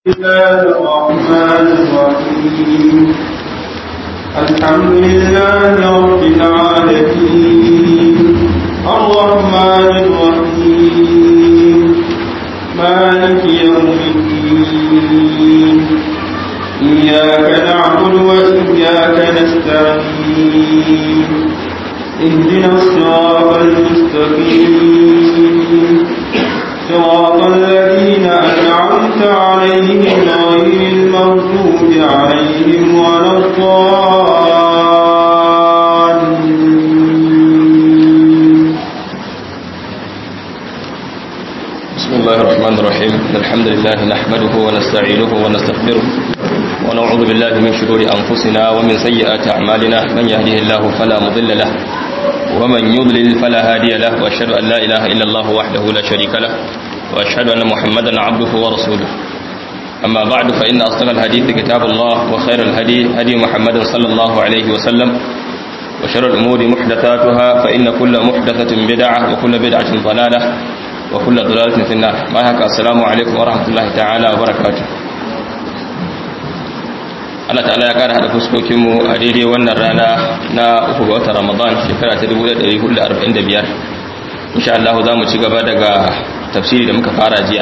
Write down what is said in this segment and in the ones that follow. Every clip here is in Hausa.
الله الرحمن الرحيم الحمد لله رب العالمين الرحمن الرحيم مالك يوم الدين إياك نعبد وإياك نستعين اهدنا الصراط المستقيم صراط الذين أنعمت عليهم غير المغضوب عليهم ولا الضالين بسم الله الرحمن الرحيم إن الحمد لله نحمده ونستعينه ونستغفره ونعوذ بالله من شرور أنفسنا ومن سيئات أعمالنا من يهده الله فلا مضل له ومن يضلل فلا هادي له وأشهد أن لا إله إلا الله وحده لا شريك له وأشهد أن محمدا عبده ورسوله أما بعد فإن أصدق الحديث كتاب الله وخير الهدي هدي محمد صلى الله عليه وسلم وشر الأمور محدثاتها فإن كل محدثة بدعة وكل بدعة ضلالة وكل ضلالة في النار ما هكا السلام عليكم ورحمة الله تعالى وبركاته Allah ta'ala ya kara hada fuskokinmu a daidai wannan rana na uku ga watan Ramadan shekara ta 1445 insha Allah za mu ci gaba daga tafsiri da muka fara jiya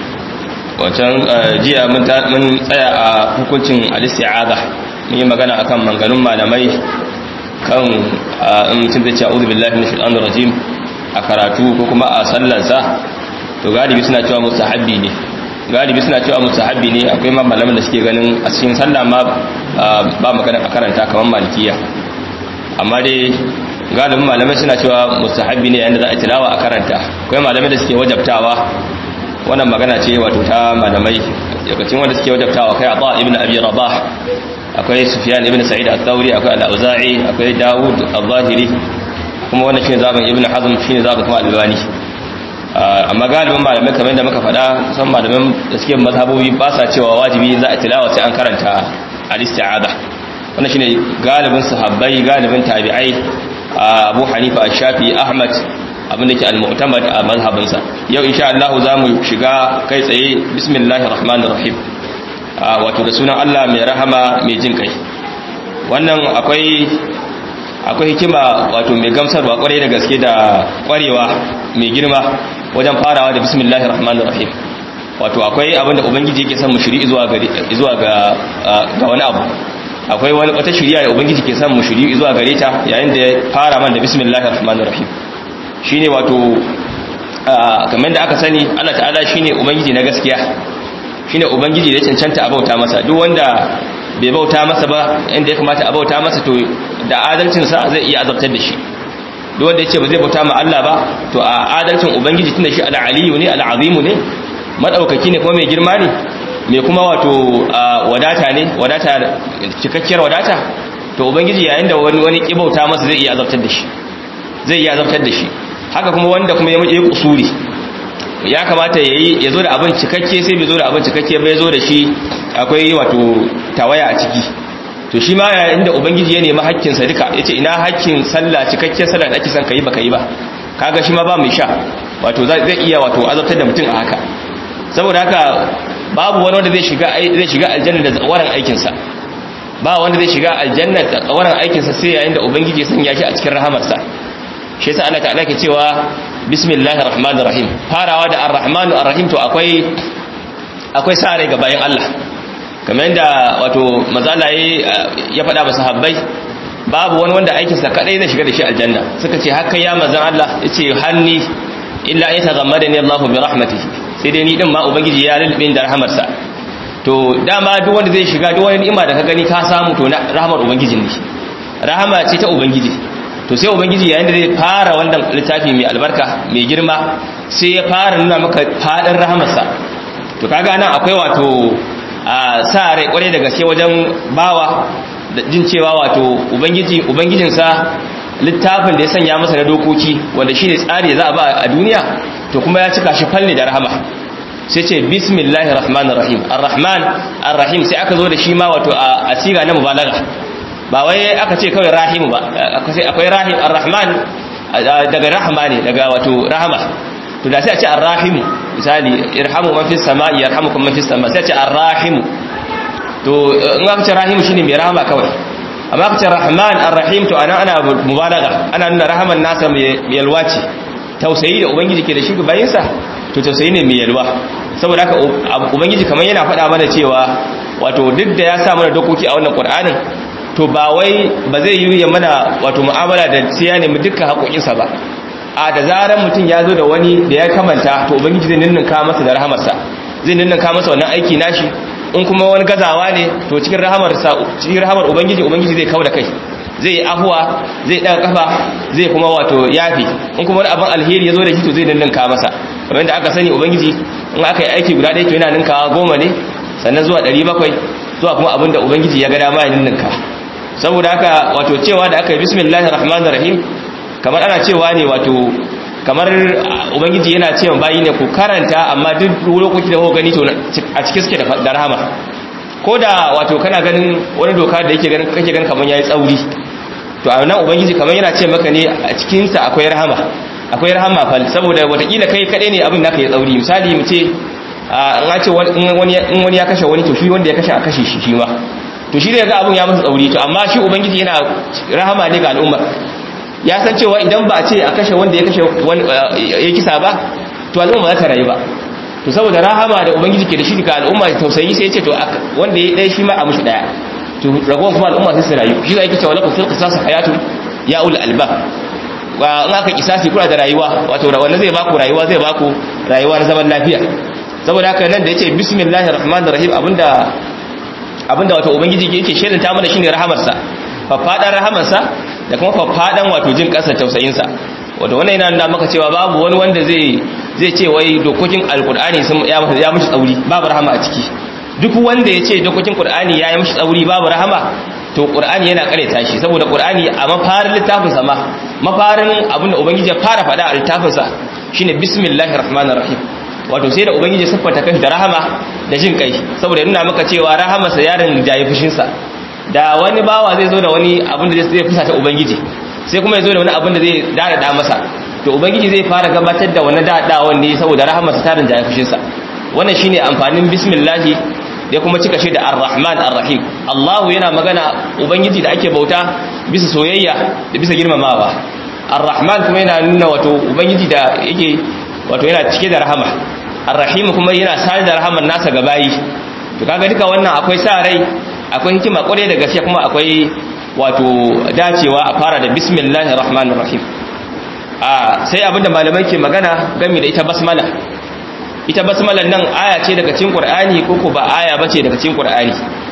wancan jiya mun tsaya a hukuncin al-isti'aza mun yi magana akan manganun malamai kan in mutum zai ce a'udhu billahi minash shaitanir rajim a karatu ko kuma a sallansa to galibi suna cewa mustahabbi ne galibi suna cewa mustahabbi ne akwai ma malaman da suke ganin a cikin sallah ma ba magana a karanta kamar malikiya amma dai galibin malamai suna cewa mustahabbi ne yanda za a tilawa a karanta akwai malamai da suke wajabtawa wannan magana ce wato ta malamai yakacin wanda suke wajabtawa kai Aba ibn Abi Rabah akwai Sufyan ibn Sa'id al-Thawri akwai Al-Auza'i akwai Dawud al-Zahiri kuma wannan shine zaben Ibn Hazm shine zaben kuma Al-Albani amma galibin malamai kamar da muka faɗa san malaman da suke mazhabobi ba sa cewa wajibi za a tilawa sai an karanta al-isti'ada wannan shine galibin sahabbai galibin tabi'ai Abu Hanifa Ash-Shafi Ahmad abinda ke al-mu'tamad a mazhabinsa yau insha Allah za mu shiga kai tsaye bismillahir rahmanir rahim wato da sunan Allah mai rahama mai jin kai wannan akwai akwai hikima wato mai gamsarwa kwarai da gaske da kwarewa mai girma wajen farawa da bismillahir rahmanir rahim wato akwai abinda ubangiji yake son mu shiri zuwa ga zuwa ga ga wani abu akwai wani wata shiriya da ubangiji ke son mu shiri zuwa gare ta yayin da ya fara man da bismillahir rahmanir rahim shine wato kamar da aka sani Allah ta'ala shine ubangiji na gaskiya shine ubangiji da cancanta a bauta masa duk wanda bai bauta masa ba inda ya kamata a bauta masa to da adalcin sa zai iya azabtar da shi duk wanda yace ba zai bauta ma Allah ba to a adalcin ubangiji tunda shi al-aliyu ne al-azimu ne madaukaki ne kuma mai girma ne mai kuma wato wadata ne wadata cikakkiyar wadata to ubangiji yayin da wani wani kibauta masa zai iya azabtar da shi zai iya azabtar da shi haka kuma wanda kuma ya yi kusuri ya kamata yayi ya zo da abin cikakke sai bai zo da abin cikakke bai zo da shi akwai wato tawaya a ciki to shi ma yayin da ubangiji ya nemi hakkin sa duka yace ina hakkin sallah cikakken sallah da ake son kai baka yi ba kaga shi ma ba mai sha wato zai iya wato azabtar da mutum a haka saboda haka babu wani wanda zai shiga zai shiga aljanna da tsawaran aikin sa ba wanda zai shiga aljanna da tsawaran aikin sa sai yayin da ubangiji ya sanya shi a cikin rahamarsa shi yasa Allah ta'ala ke cewa bismillahir rahmanir rahim farawa da arrahmanu arrahim to akwai akwai sare ga bayan Allah kamar yadda wato mazala ya faɗa ba sahabbai babu wani wanda aikin sa kadai zai shiga da shi aljanna suka ce haka ya manzon Allah yace hanni illa ay taghammadani Allahu bi rahmatihi sai dai ni din ma ubangiji ya lulube da rahamarsa to dama duk wanda zai shiga duk wani ni'ima da ka gani ka samu to na rahamar ubangijin ne rahama ce ta ubangiji to sai ubangiji yayin da zai fara wannan littafi mai albarka mai girma sai ya fara nuna maka fadin rahamarsa to kaga nan akwai wato a sa rai kwarai da gaske wajen bawa da jin cewa wato ubangiji ubangijinsa littafin da ya sanya masa na dokoki wanda shine tsari za a ba a duniya to kuma ya cika shi falle da rahama sai ce bismillahir rahmanir rahim arrahman arrahim sai aka zo da shi ma wato a siga na mubalaga ba wai aka ce kawai rahimu ba akwai rahim ar-rahman daga rahama ne daga wato rahama to da sai a ce ar-rahimu misali irhamu man fis sama'i yarhamukum man fis sama sai ce arrahimu to in aka ce rahimu shine mai rahama kawai amma aka ce rahman arrahim to ana ana mubalaga ana nuna rahaman nasa mai yalwaci tausayi da ubangiji ke da shi bayin sa to tausayi ne mai yalwa saboda haka ubangiji kamar yana faɗa mana cewa wato duk da ya sa mana dokoki a wannan qur'anin to ba wai ba zai yi ya mana wato mu'amala da siya ne mu dukkan haƙoƙinsa ba a da zaran mutum ya zo da wani da ya kamanta to ubangiji zai ninninka masa da rahamarsa zai ninninka masa wannan aiki nashi in kuma wani gazawa ne to cikin rahamar cikin rahamar ubangiji ubangiji zai kauda kai zai yi ahuwa zai daga kafa zai kuma wato yafi in kuma wani abin alheri ya zo da shi to zai ninninka masa kamar da aka sani ubangiji in aka yi aiki guda ɗaya to yana ninkawa goma ne sannan zuwa ɗari bakwai zuwa kuma abin da ubangiji ya ga dama ya ninninka saboda haka wato cewa da aka yi bismillahir rahmanir rahim kamar ana cewa ne wato kamar ubangiji yana cewa bayi ne ku karanta amma duk lokaci da gani to a cikin suke da rahama ko da wato kana ganin wani doka da yake ganin kake ganin kamar yayi tsauri to a nan ubangiji kamar yana ce maka ne a cikin sa akwai rahama akwai rahama fal saboda watakila kai kadai ne abin naka ya tsauri misali mu ce an ce wani in wani ya kashe wani to shi wanda ya kashe a kashe shi shi ma to shi da ga abin ya masa tsauri to amma shi ubangiji yana rahama ne ga al'umma ya san cewa idan ba a ce a kashe wanda ya kashe ya kisa ba to al'umma za ta rayu ba to saboda rahama da ubangiji ke da shi ga al'umma da tausayi sai ya ce to wanda ya ɗaya shi ma a mushi ɗaya to ragowar kuma al'umma sai su rayu shi za a yi cewa lakum fil qisas hayatu ya ul albab wa in aka kisasi kuna da rayuwa wato wanda zai baku rayuwa zai baku rayuwa na zaman lafiya saboda haka nan da yace bismillahir rahmanir rahim abinda abinda wato ubangiji yake shelanta mana shine rahamarsa faffadan rahamarsa da kuma faffadan wato jin kasar tausayinsa wato wannan yana nuna maka cewa babu wani wanda zai zai ce wai dokokin alkur'ani sun ya masa ya mishi tsauri babu rahama a ciki duk wanda ya ce dokokin qur'ani ya yi mishi tsauri babu rahama to qur'ani yana kareta shi saboda qur'ani a mafarin littafin sa ma mafarin abinda ubangiji ya fara faɗa a littafin sa shine bismillahir rahmanir rahim wato sai da ubangiji ya siffata kanshi da rahama da jin kai saboda nuna maka cewa rahamarsa yarin jayi fushin sa da wani bawa zai zo da wani abin da zai fusata ubangiji sai kuma ya zo da wani abin da zai dada masa to ubangiji zai fara gabatar da wani dadawan ne saboda rahamarsa tarin jayi fushin sa wannan shine amfanin bismillah da kuma cika shi da ar-rahman ar-rahim Allah yana magana ubangiji da ake bauta bisa soyayya da bisa girmamawa ar-rahman kuma yana nuna wato ubangiji da yake wato yana cike da rahama ar-rahim kuma yana sare da rahaman nasa ga bayi to kaga duka wannan akwai sa rai akwai hikima kwarai da gaskiya kuma akwai wato dacewa a fara da bismillahir rahmanir rahim a sai abinda malamai ke magana game da ita basmala ita basmalan nan aya ce daga cikin qur'ani ko ko ba aya bace daga cikin qur'ani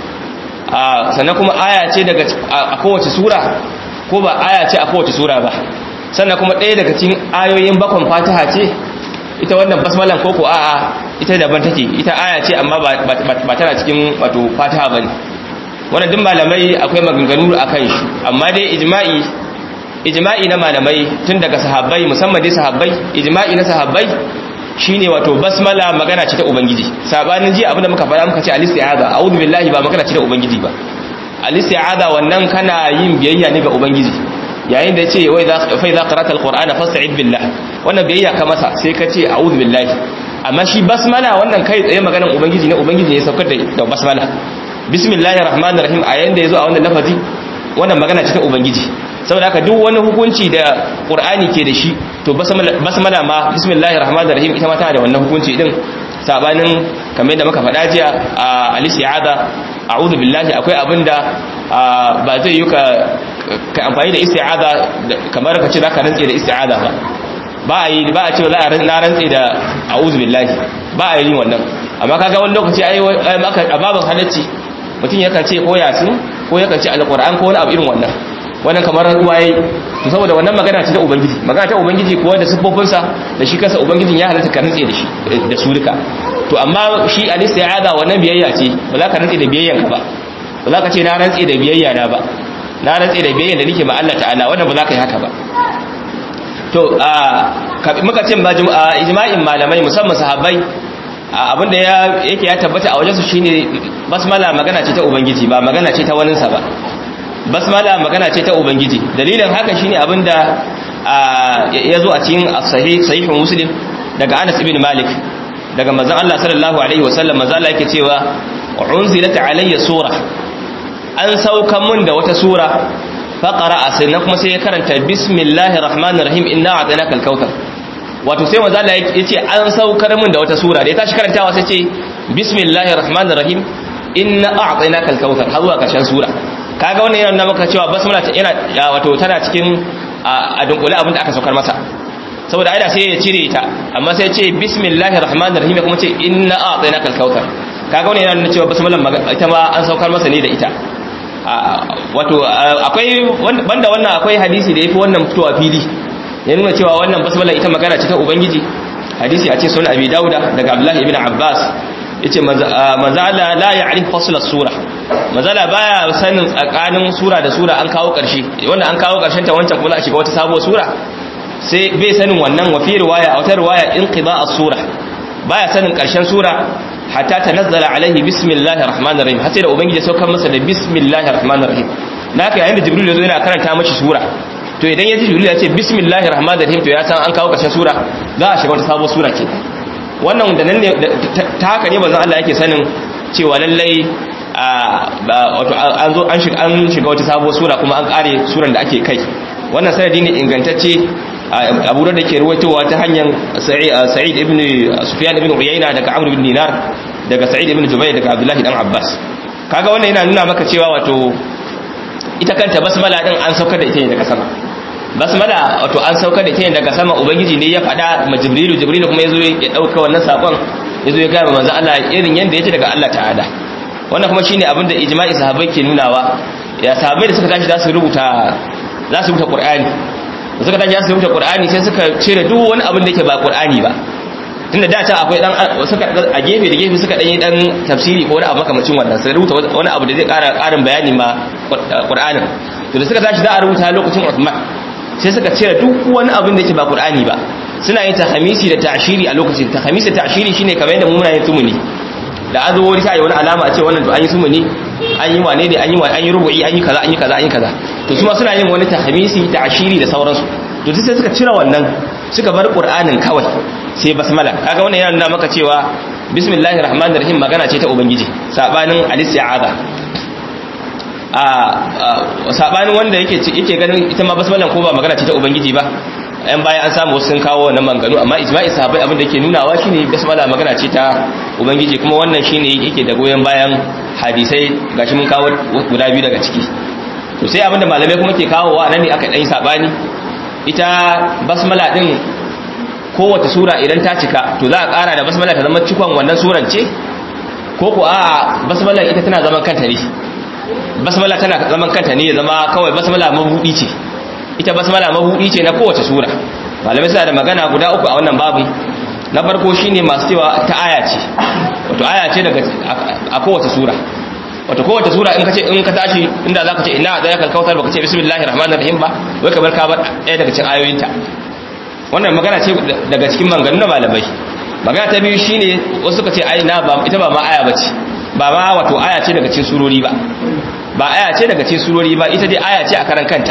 a sannan kuma aya ce daga a kowace sura ko ba aya ce a kowace sura ba sannan kuma ɗaya daga cikin ayoyin bakon fatiha ce ita wannan basmalan ko ko a'a ita daban take ita aya ce amma ba tana cikin wato fatiha bane wannan duk malamai akwai maganganu akan shi amma dai ijma'i ijma'i na malamai tun daga sahabbai musamman dai sahabbai ijma'i na sahabbai shine wato basmala magana ce ta ubangiji sabanin ji abinda muka faɗa muka ce al-isti'aza a'udhu billahi ba magana ce ta ubangiji ba al-isti'aza wannan kana yin biyayya ne ga ubangiji yayin da yace wai fa idza qara'ta al-qur'ana fasta'id billah wannan biyayya ka masa sai ka ce a'udhu billahi amma shi basmala wannan kai tsaye maganan ubangiji ne ubangiji ne saukar da basmala bismillahir rahmanir rahim a yayin da yazo a wannan lafazi wannan magana ce ta ubangiji saboda haka duk wani hukunci da qur'ani ke da shi to basmala ma bismillahir rahmanir rahim ita ma tana da wannan hukunci din sabanin kamar yadda muka faɗa jiya a al-isti'aza a'udhu billahi akwai abinda ba zai yi ka ka amfani da isti'aza kamar ka ce zaka rantse da isti'aza ba ba a yi ba a ce za a na rantse da a'udhu billahi ba a yi wannan amma kaga wani lokaci ai a babin halacci mutum yakan ce ko yasin ko yakan ce alquran ko wani abu irin wannan wannan kamar ruwa yayi to saboda wannan magana ce ta ubangiji magana ta ubangiji kuwa da siffofinsa da shi kansa ubangijin ya halatta ka rantse da shi da su duka to amma shi al-isti'aza wannan biyayya ce ba za ka rantse da biyayyan ka ba ba za ka ce na rantse da biyayya na ba na rantse da biyayyan da nake ma Allah ta'ala wannan ba za ka yi haka ba to muka ce ijma'in malamai musamman sahabbai abinda yake ya tabbata a wajensu shine basmala magana ce ta ubangiji ba magana ce ta waninsa ba basmala magana ce ta ubangiji dalilin haka shine abinda ya zo a cikin sahih sahihun muslim daga Anas ibn Malik daga manzon Allah sallallahu alaihi wasallam manzon Allah yake cewa unzilat alayya sura an saukan mun da wata sura faqara sannan kuma sai ya karanta bismillahir rahmanir rahim inna a'tainaka al-kautsar wato sai manzon Allah yace an saukar mun da wata sura da ya tashi karantawa sai ce bismillahir rahmanir rahim inna a'tainaka al-kautsar har zuwa karshen sura kaga wannan yana nuna maka cewa basmala yana wato tana cikin a dunkule abin da aka saukar masa saboda aida sai ya cire ta amma sai ya ce bismillahir rahmanir rahim kuma ce inna a'tainaka al-kautsar kaga wannan yana nuna cewa basmalan ita ma an saukar masa ne da ita wato akwai banda wannan akwai hadisi da yafi wannan fitowa fili ya nuna cewa wannan basmala ita magana ce ta ubangiji hadisi a ce sunan abi dauda daga abdullahi ibn abbas yace manzo Allah la ya'rif fasl as-sura manzo Allah baya sanin tsakanin sura da sura an kawo karshe wanda an kawo karshen ta wancan kuma a shiga wata sabuwar sura sai bai sanin wannan wa fi riwaya a wata riwaya inqida as-sura baya sanin karshen sura hatta tanazzala alaihi bismillahir rahmanir rahim har sai da ubangiji saukar masa da bismillahir rahmanir rahim naka yayin da jibril yazo yana karanta mashi sura to idan yaji jibril ya ce bismillahir rahmanir rahim to ya san an kawo karshen sura za a shiga wata sabuwar sura ke wannan da nan ne ta haka ne bazan Allah yake sanin cewa lallai wato an zo an shiga an shiga wata sabuwar sura kuma an kare suran da ake kai wannan sanadi ne ingantacce abu da ke ruwaitowa ta hanyar sa'id ibn sufyan ibn uyayna daga amr ibn dinar daga sa'id ibn jubayr daga abdullahi dan abbas kaga wannan yana nuna maka cewa wato ita kanta basmala din an saukar da ita ne daga sama basmala wato an saukar da ita ne daga sama ubangiji ne ya faɗa ma jibrilu jibrilu kuma yazo ya dauka wannan sakon yazo ya ga manzo Allah irin yanda yake daga Allah ta'ala wannan kuma shine abinda ijma'i sahabbai ke nunawa ya sahabbai da suka tashi za su rubuta za su rubuta qur'ani da suka tashi za su rubuta qur'ani sai suka cire duk wani abin da yake ba qur'ani ba tunda da ta akwai dan suka a gefe da gefe suka dan yi dan tafsiri ko wani abu makamacin wannan sai rubuta wani abu da zai ƙara ƙarin bayani ma qur'anin to da suka tashi za a rubuta lokacin Uthman sai suka cire duk wani abin da yake ba qur'ani ba suna yin tahmisi da ta'shiri a lokacin tahmisi da ta'shiri shine kamar yadda mu muna yin tumuni da an zo wani sai wani alama a ce wannan to an yi sumuni an yi wane ne an yi an yi rubu'i an yi kaza an yi kaza an yi kaza to su ma suna yin wani tahmisi ta'shiri da sauransu to sai suka cire wannan suka bar qur'anin kawai sai basmala kaga wannan yana nuna maka cewa bismillahir rahmanir rahim magana ce ta ubangiji sabanin al-isti'aza a sabanin wanda yake yake ganin ita ma basmalan ko ba magana ce ta ubangiji ba yan bayan an samu wasu sun kawo wannan manganu amma ijma'i sahabbai abin da yake nunawa shine basmala magana ce ta ubangiji kuma wannan shine yake da goyen bayan hadisai gashi mun kawo guda biyu daga ciki to sai abin da malamai kuma ke kawowa nan ne aka dan sabani ita basmala din kowace sura idan ta cika to za a kara da basmala ta zama cikon wannan suran ce ko ko a basmala ita tana zaman kanta ne basmala tana zaman kanta ne ya zama kawai basmala mabudi ce ita basmala mabudi ce na kowace sura malamai suna da magana guda uku a wannan babu na farko shine masu cewa ta aya ce wato aya ce daga a kowace sura wato kowace sura in ka ce in ka tashi inda zaka ce ina da yakal kautar baka ce bismillahir rahmanir rahim ba wai kamar ka bar ɗaya daga cikin ayoyinta wannan magana ce daga cikin maganganun na malamai magana ta biyu shine wasu suka ce ai na ba ita ba ma aya bace ba ma wato aya ce daga cikin surori ba ba aya ce daga cikin surori ba ita dai aya ce a karan kanta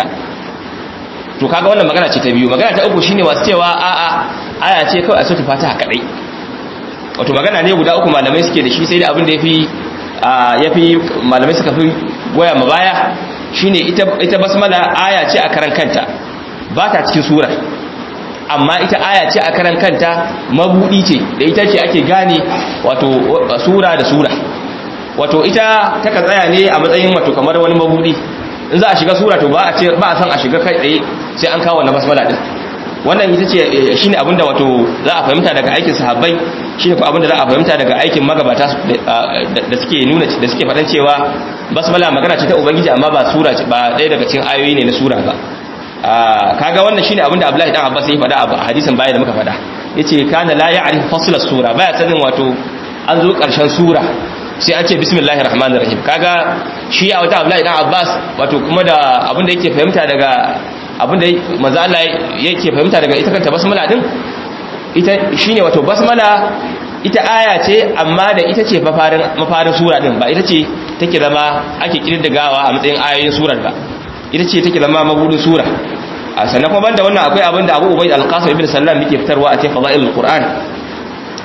to kaga wannan magana ce ta biyu magana ta uku shine wasu cewa a a aya ce kawai a sautu fatiha kadai wato magana ne guda uku malamai suke da shi sai da abin da yafi yafi malamai suka fi goya ma baya shine ita ita basmala aya ce a karan kanta ba ta cikin surar amma ita aya ce a karan kanta mabudi ce da ita ce ake gane wato sura da sura wato ita taka tsaya ne a matsayin wato kamar wani mabudi in za a shiga sura to ba a ce ba a san a shiga kai tsaye sai an kawo wannan basmala din wannan ita ce shine abinda wato za a fahimta daga aikin sahabbai shine ko abinda za a fahimta daga aikin magabata da suke nuna da suke faɗan cewa basmala magana ce ta ubangiji amma ba sura ba ɗaya daga cikin ayoyi ne na sura ba kaga wannan shine abinda Abdullahi dan Abbas ya faɗa a hadisin baya da muka faɗa yace kana la ya'rif fasl sura baya sanin wato an zo ƙarshen sura sai an ce bismillahir rahmanir rahim kaga shi a wata Abdullahi dan Abbas wato kuma da abinda yake fahimta daga abinda manzo Allah yake fahimta daga ita kanta basmala din ita shine wato basmala ita aya ce amma da ita ce mafarin mafarin sura din ba ita ce take zama ake kididdigawa a matsayin ayoyin surar ba ita ce take zama mabudin sura a sannan kuma banda wannan akwai abinda Abu Ubayd al-Qasim ibn Sallam yake fitarwa a cikin Fadailul Qur'an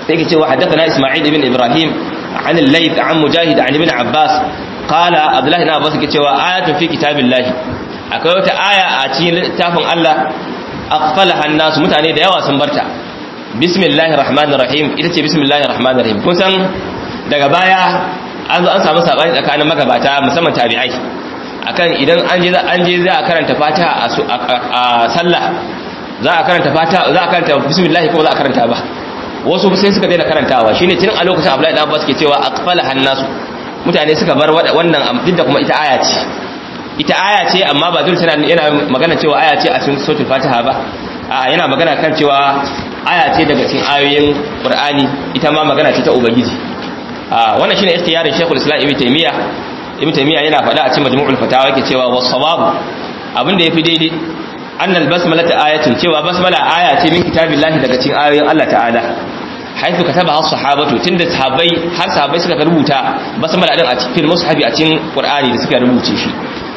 sai ke cewa haddathana isma'il ibn ibrahim an al-layth an mujahid an ibn abbas qala abdullahi ibn abbas ke cewa ayatun fi kitabillahi akwai wata aya a cikin littafin Allah aqfalaha an-nas mutane da yawa sun barta bismillahir rahmanir rahim ita ce bismillahir rahmanir rahim kun san daga baya an zo an samu sabani tsakanin magabata musamman tabi'ai akan idan an je an je za a karanta fatiha a sallah za a karanta fatiha za a karanta bismillah ko za a karanta ba wasu sai suka daina karantawa shine tun a lokacin Abdullahi dan Abbas ke cewa aqfala hannasu mutane suka bar wannan duk da kuma ita aya ce ita aya ce amma ba dole tana yana magana cewa aya ce a cikin suratul fatiha ba a yana magana kan cewa aya ce daga cikin ayoyin qur'ani ita ma magana ce ta ubangiji a wannan shine ikhtiyarin Sheikhul Islam Ibn Taymiyyah Ibn Taymiyyah yana faɗa a cikin Majmu'ul Fatawa yake cewa was-sawabu abinda yafi daidai annal basmala ta ayatin cewa basmala aya ce min kitabillahi daga cikin ayoyin Allah ta'ala haifu kataba has sahabatu tunda sahabbai har sahabbai suka rubuta basmala din a cikin mushafi a cikin Qur'ani da suka rubuce shi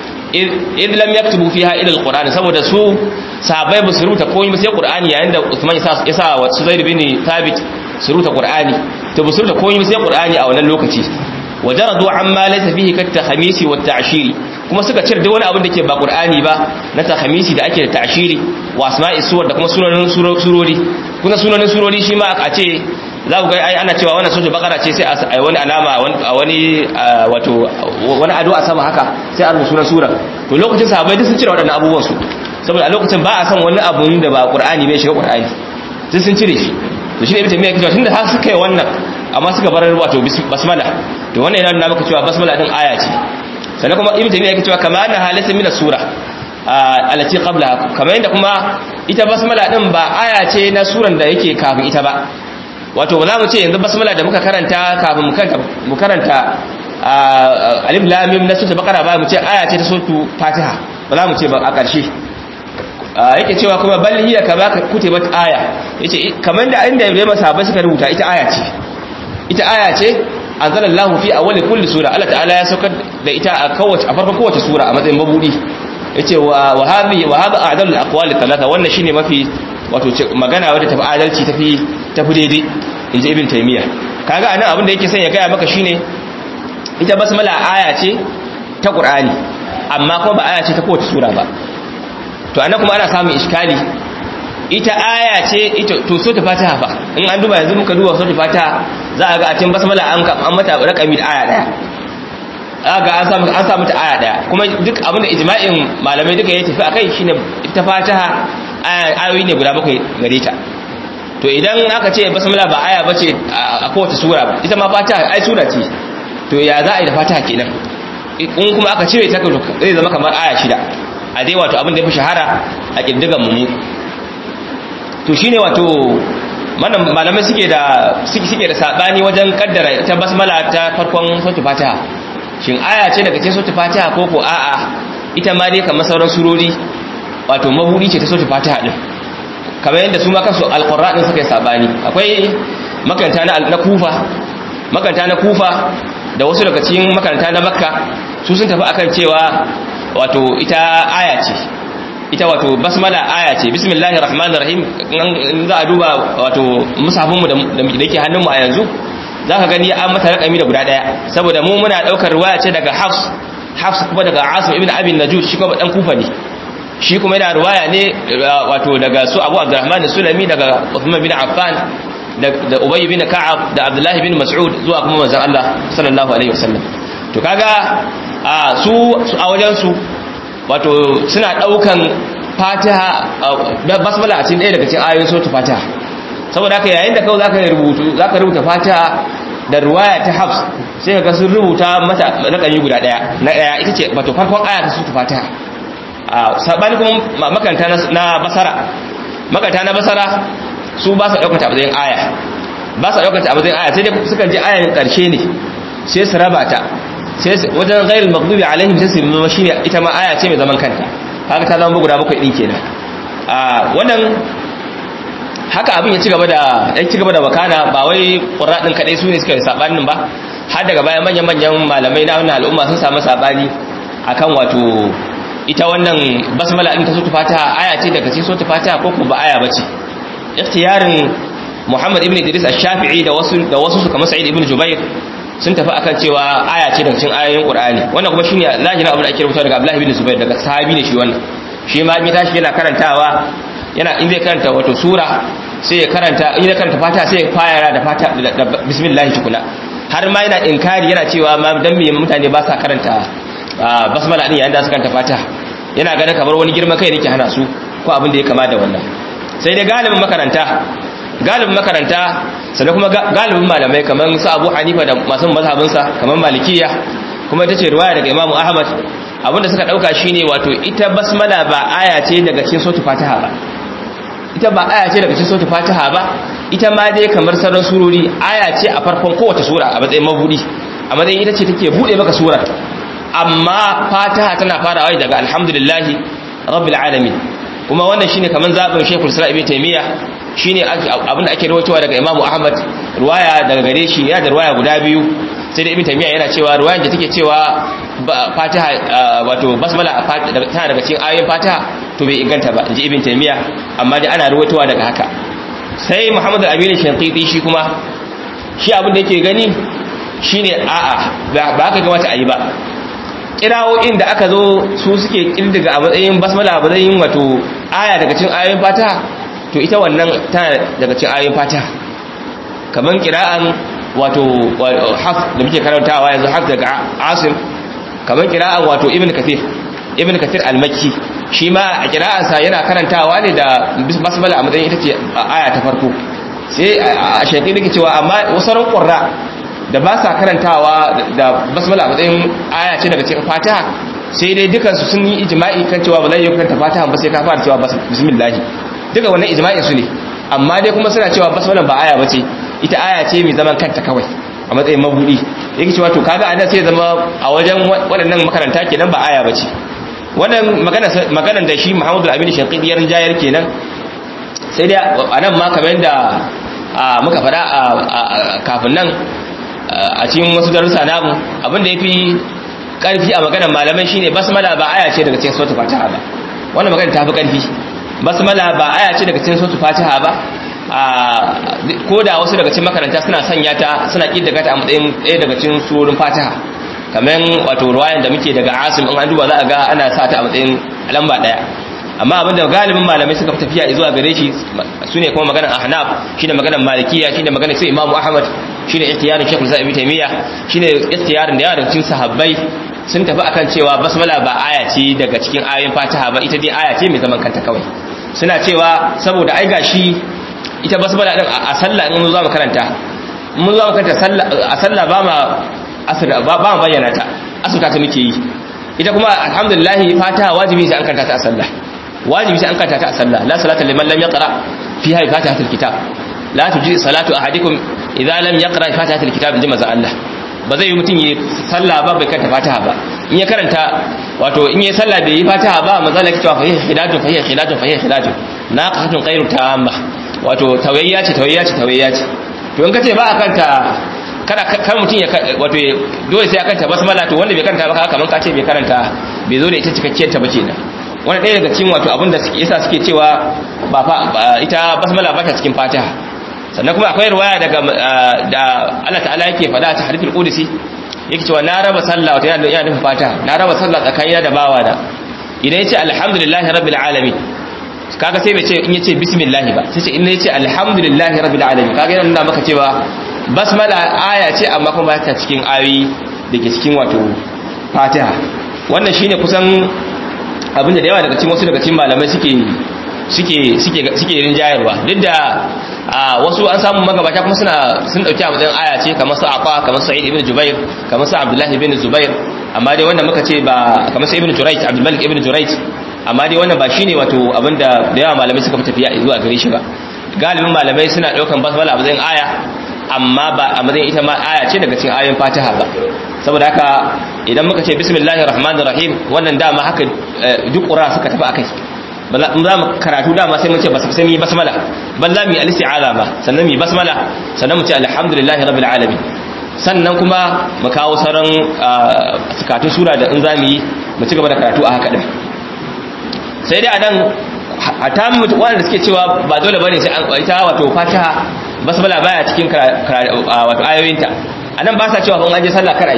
id lam yaktubu fiha ila alquran saboda su sahabbai ba su rubuta komai ba sai qur'ani yayin da Uthman ya sa wa Suzair bin Thabit su rubuta qur'ani to ba su rubuta komai ba sai qur'ani a wannan lokaci wajaradu amma laysa fihi kat tahmisi wat ta'shiri kuma suka cire duk wani abin da ke ba qur'ani ba na tahmisi da ake da ta'shiri wa asma'i suwar da kuma sunanin surori kuma sunanin surori shi ma a ce za ku ga ai ana cewa wannan sura bakara ce sai a wani alama a wani wato wani ado a sama haka sai a rubuta sunan sura to lokacin sahabbai duk sun cire waɗannan abubuwan su saboda a lokacin ba a san wani abu da ba qur'ani bai shiga qur'ani duk sun cire shi to shi ne ibn taymiya cewa tunda har suka yi wannan amma suka bar wato basmala to wannan yana nuna maka cewa basmala din aya ce sannan kuma ibn taymiya yake cewa kama anna halata min sura alati qabla kamar yadda kuma ita basmala din ba aya ce na suran da yake kafin ita ba wato ba za mu ce yanzu basmala da muka karanta kafin mu karanta alif lam mim na sura bakara ba mu ce aya ce ta suratul fatiha ba za mu ce ba a ƙarshe yake cewa kuma bal hiya kama kutibat aya yace kamar da inda yayin masahabai suka rubuta ita aya ce ita aya ce anzalallahu fi awwali kulli sura Allah ta'ala ya saukar da ita a kowace a farkon kowace sura a matsayin mabudi yace wa wa hadhi wa hadha a'dalul aqwali thalatha wannan shine mafi wato magana wadda tafi adalci tafi tafi daidai inji ibn taymiya kaga anan abin da yake son ya gaya maka shine ita basmala aya ce ta qur'ani amma kuma ba aya ce ta kowace sura ba to anan kuma ana samun iskali ita aya ce ita to so ta fatiha fa in an duba yanzu muka duba so ta fatiha za a ga a cikin basmala an an mata rakami da aya daya ga an samu an samu ta aya daya kuma duk abin da ijma'in malamai duka ya tafi akai shine ita fatiha ayoyi ne guda bakwai gare ta to idan aka ce basmala ba aya bace a kowace sura ba ita ma fatiha ai sura ce to ya za a yi da fatiha kenan in kuma aka cire ta zai zama kamar aya shida a dai wato abin da ya fi shahara a ƙiddigan mu to shine wato malamai suke da suke da sabani wajen kaddara ita basmala ta farkon suratul fatiha shin aya ce daga cikin suratul fatiha ko ko a'a ita ma dai kamar sauran surori wato mabudi ce ta suratul fatiha din kamar yadda su ma kansu alqur'ani suka yi sabani akwai makaranta na kufa makaranta na kufa da wasu daga cikin makaranta na makka su sun tafi akan cewa wato ita aya ce ita wato basmala aya ce bismillahir rahmanir rahim in za a duba wato musafinmu da yake hannunmu a yanzu za ka gani an mata rakami da guda daya saboda mu muna daukar ruwaya ce daga hafs hafs kuma daga asim ibn abin najud shi kuma dan kufa ne shi kuma yana ruwaya ne wato daga su abu abdurrahman sulami daga uthman bin affan da ubay bin ka'ab da abdullahi bin mas'ud zuwa kuma manzon Allah sallallahu alaihi wasallam to kaga a su a wajen su wato suna daukan fatiha basmala a cikin ɗaya daga cikin ayoyin suratul fatiha saboda haka yayin da kawai zaka rubutu zaka rubuta fatiha da ruwaya ta hafs sai ka sun rubuta mata rakami guda daya na daya ita ce wato farkon aya ta suratul fatiha a sabani kuma makanta na basara makanta na basara su ba su daukar ta a matsayin aya ba su daukar ta a matsayin aya sai dai sukan je ayan karshe ne sai su raba ta sai wajen ghairul maghdubi alaihim sai su zama shine ita ma aya ce mai zaman kanta haka ta zama guda bakwai din kenan a wannan haka abin ya ci gaba da ya ci gaba da wakana ba wai qurra din kadai su ne suka yi sabanin ba har daga bayan manyan manyan malamai na wannan al'umma sun samu sabani akan wato ita wannan basmala din ta sura fatiha aya ce daga cikin sura fatiha ko ko ba aya bace ikhtiyarin Muhammad ibn Idris ash-Shafi'i da wasu da wasu su kamar Sa'id ibn Jubair sun tafi akan cewa aya ce daga cikin ayoyin Qur'ani wannan kuma shine zahirin abin da ake rubuta daga Abdullah ibn Zubair daga sahabi ne shi wannan shi ma in ya tashi yana karantawa yana in zai karanta wato sura sai ya karanta in ya karanta fata sai ya fara da fata da bismillah tukuna har ma yana inkari yana cewa ma dan me mutane ba sa karanta basmala din yayin da suka karanta fata yana ganin kamar wani girman kai yake hana su ko abin da ya kama da wannan sai dai galibin makaranta galibin makaranta sannan kuma galibin malamai kamar su Abu Hanifa da masu mazhabinsa kamar Malikiya kuma ita ce riwaya daga Imam Ahmad abinda suka dauka shine wato ita basmala ba aya ce daga cikin suratul Fatiha ba ita ba aya ce daga cikin suratul Fatiha ba ita ma dai kamar sauran surori aya ce a farkon kowace sura a matsayin mabudi a matsayin ita ce take bude maka surar amma Fatiha tana farawa daga alhamdulillahi rabbil alamin kuma wannan shine kaman zabin Sheikhul Islam Ibn Taymiyyah shine abin da ake rawaitowa daga Imam Ahmad ruwaya daga gare shi ya da ruwaya guda biyu sai da Ibn Taymiyyah yana cewa ruwayan da take cewa Fatiha wato basmala tana daga cikin ayoyin Fatiha to bai inganta ba inji Ibn Taymiyyah amma dai ana rawaitowa daga haka sai Muhammad Al-Amin Shanqiti shi kuma shi abin da yake gani shine a'a ba haka kamata a yi ba kirawoyin da aka zo su suke kirdiga a matsayin basmala a matsayin wato aya daga cikin ayoyin fatiha to ita wannan tana daga cikin ayoyin fatiha kaman kira'an wato haf da muke karantawa yanzu haf daga asim kaman kira'an wato ibn kathir ibn kathir al-makki shi ma a kira'ansa yana karantawa ne da basmala a matsayin ita ce aya ta farko sai a shaƙi nake cewa amma wasu ran ƙurra da ba sa karantawa da basmala a matsayin aya ce daga cikin fatiha sai dai dukansu sun yi ijma'i kan cewa ba zai yi karanta fatiha ba sai ka fara cewa bismillah duka wannan ijma'in su ne amma dai kuma suna cewa basmala ba aya bace ita aya ce mai zaman kanta kawai a matsayin mabudi yake cewa to kaga anan sai zama a wajen waɗannan makaranta kenan ba aya bace wannan magana maganar da shi Muhammadu Aminu Shanqidi ya rinjayar kenan sai dai anan ma kamar da muka fada kafin nan a cikin wasu darussa namu abinda ya fi ƙarfi a maganar malamai shine basmala ba aya ce daga cikin sautu fatiha ba wannan magana ta fi ƙarfi basmala ba aya ce daga cikin sautu fatiha ba ko da wasu daga cikin makaranta suna sanya ta suna ƙi daga ta a matsayin ɗaya daga cikin surorin fatiha kamar wato ruwayan da muke daga asim in an duba za a ga ana sa ta a matsayin lamba ɗaya amma abinda galibin malamai suka tafiya zuwa gare shi su ne kuma maganar ahnaf shine maganar malikiya shine maganar sai imamu ahmad shine ikhtiyarin shekul sa ibn taymiya shine ikhtiyarin da yawa daga cikin sahabbai sun tafi akan cewa basmala ba aya ce daga cikin ayoyin fatiha ba ita dai aya ce mai zaman kanta kawai suna cewa saboda ai gashi ita basmala din a sallah in za mu karanta mun za mu karanta a sallah ba ma ba ma bayyana ta asuta ta muke yi ita kuma alhamdulillah fatiha wajibi sai an karanta ta a sallah wajibi sai an karanta ta a sallah la salata liman lam yaqra fiha fatihatul kitab la tuji salatu ahadikum idza lam yaqra fatihatul kitab inji maza Allah ba zai yi mutum yi sallah ba bai karanta fatiha ba in ya karanta wato in yi sallah bai yi fatiha ba maza Allah cewa fa khilatu fa khilatu fa khilatu naqatun ghairu tamma wato tawayya ce tawayya ce tawayya ce to in kace ba a kanta kada kan mutum ya wato dole sai ya kanta basmala to wanda bai karanta ba kaman ka ce bai karanta bai zo da ita cikakkiyar ta bace da wani ɗaya daga cikin wato abinda suke yasa suke cewa ba ita basmala ba ta cikin fatiha sannan kuma akwai riwaya daga da Allah ta'ala yake faɗa ta hadithul qudsi yake cewa na raba sallah wata yana yana nufin fatiha na raba sallah tsakanina da bawa da idan yace alhamdulillahi rabbil alamin kaga sai bai ce in yace bismillah ba sai ce in yace alhamdulillahi rabbil alamin kaga yana nuna maka cewa basmala aya ce amma kuma ba ta cikin ayoyi dake cikin wato fatiha wannan shine kusan abinda da yawa daga cikin wasu daga cikin malamai suke suke suke suke rinjayarwa duk da wasu an samu magabata kuma suna sun dauki a matsayin aya ce kamar su Aqa kamar Sa'id ibn Jubair kamar su Abdullah ibn Zubair amma dai wannan muka ce ba kamar su Ibn Jurayj Abdul Malik ibn Jurayj amma dai wannan ba shine wato abinda da yawa malamai suka fi tafiya zuwa gare shi ba galibin malamai suna daukan basmala a matsayin aya amma ba a matsayin ita ma aya ce daga cikin ayoyin Fatiha ba saboda haka idan muka ce bismillahir rahmanir rahim wannan dama haka duk qura suka tafi akai za mu karatu dama sai mun ce sai mu yi basmala bal za mu yi al-isti'aza ba sannan mu yi basmala sannan mu ce alhamdulillahi rabbil alamin sannan kuma mu kawo sauran sukatun sura da in za mu yi mu ci gaba da karatu a haka din sai dai anan a ta mutu wanda suke cewa ba dole bane sai an ita wato fatiha basmala baya cikin wato ayoyinta anan ba sa cewa kun aje sallah kar ayi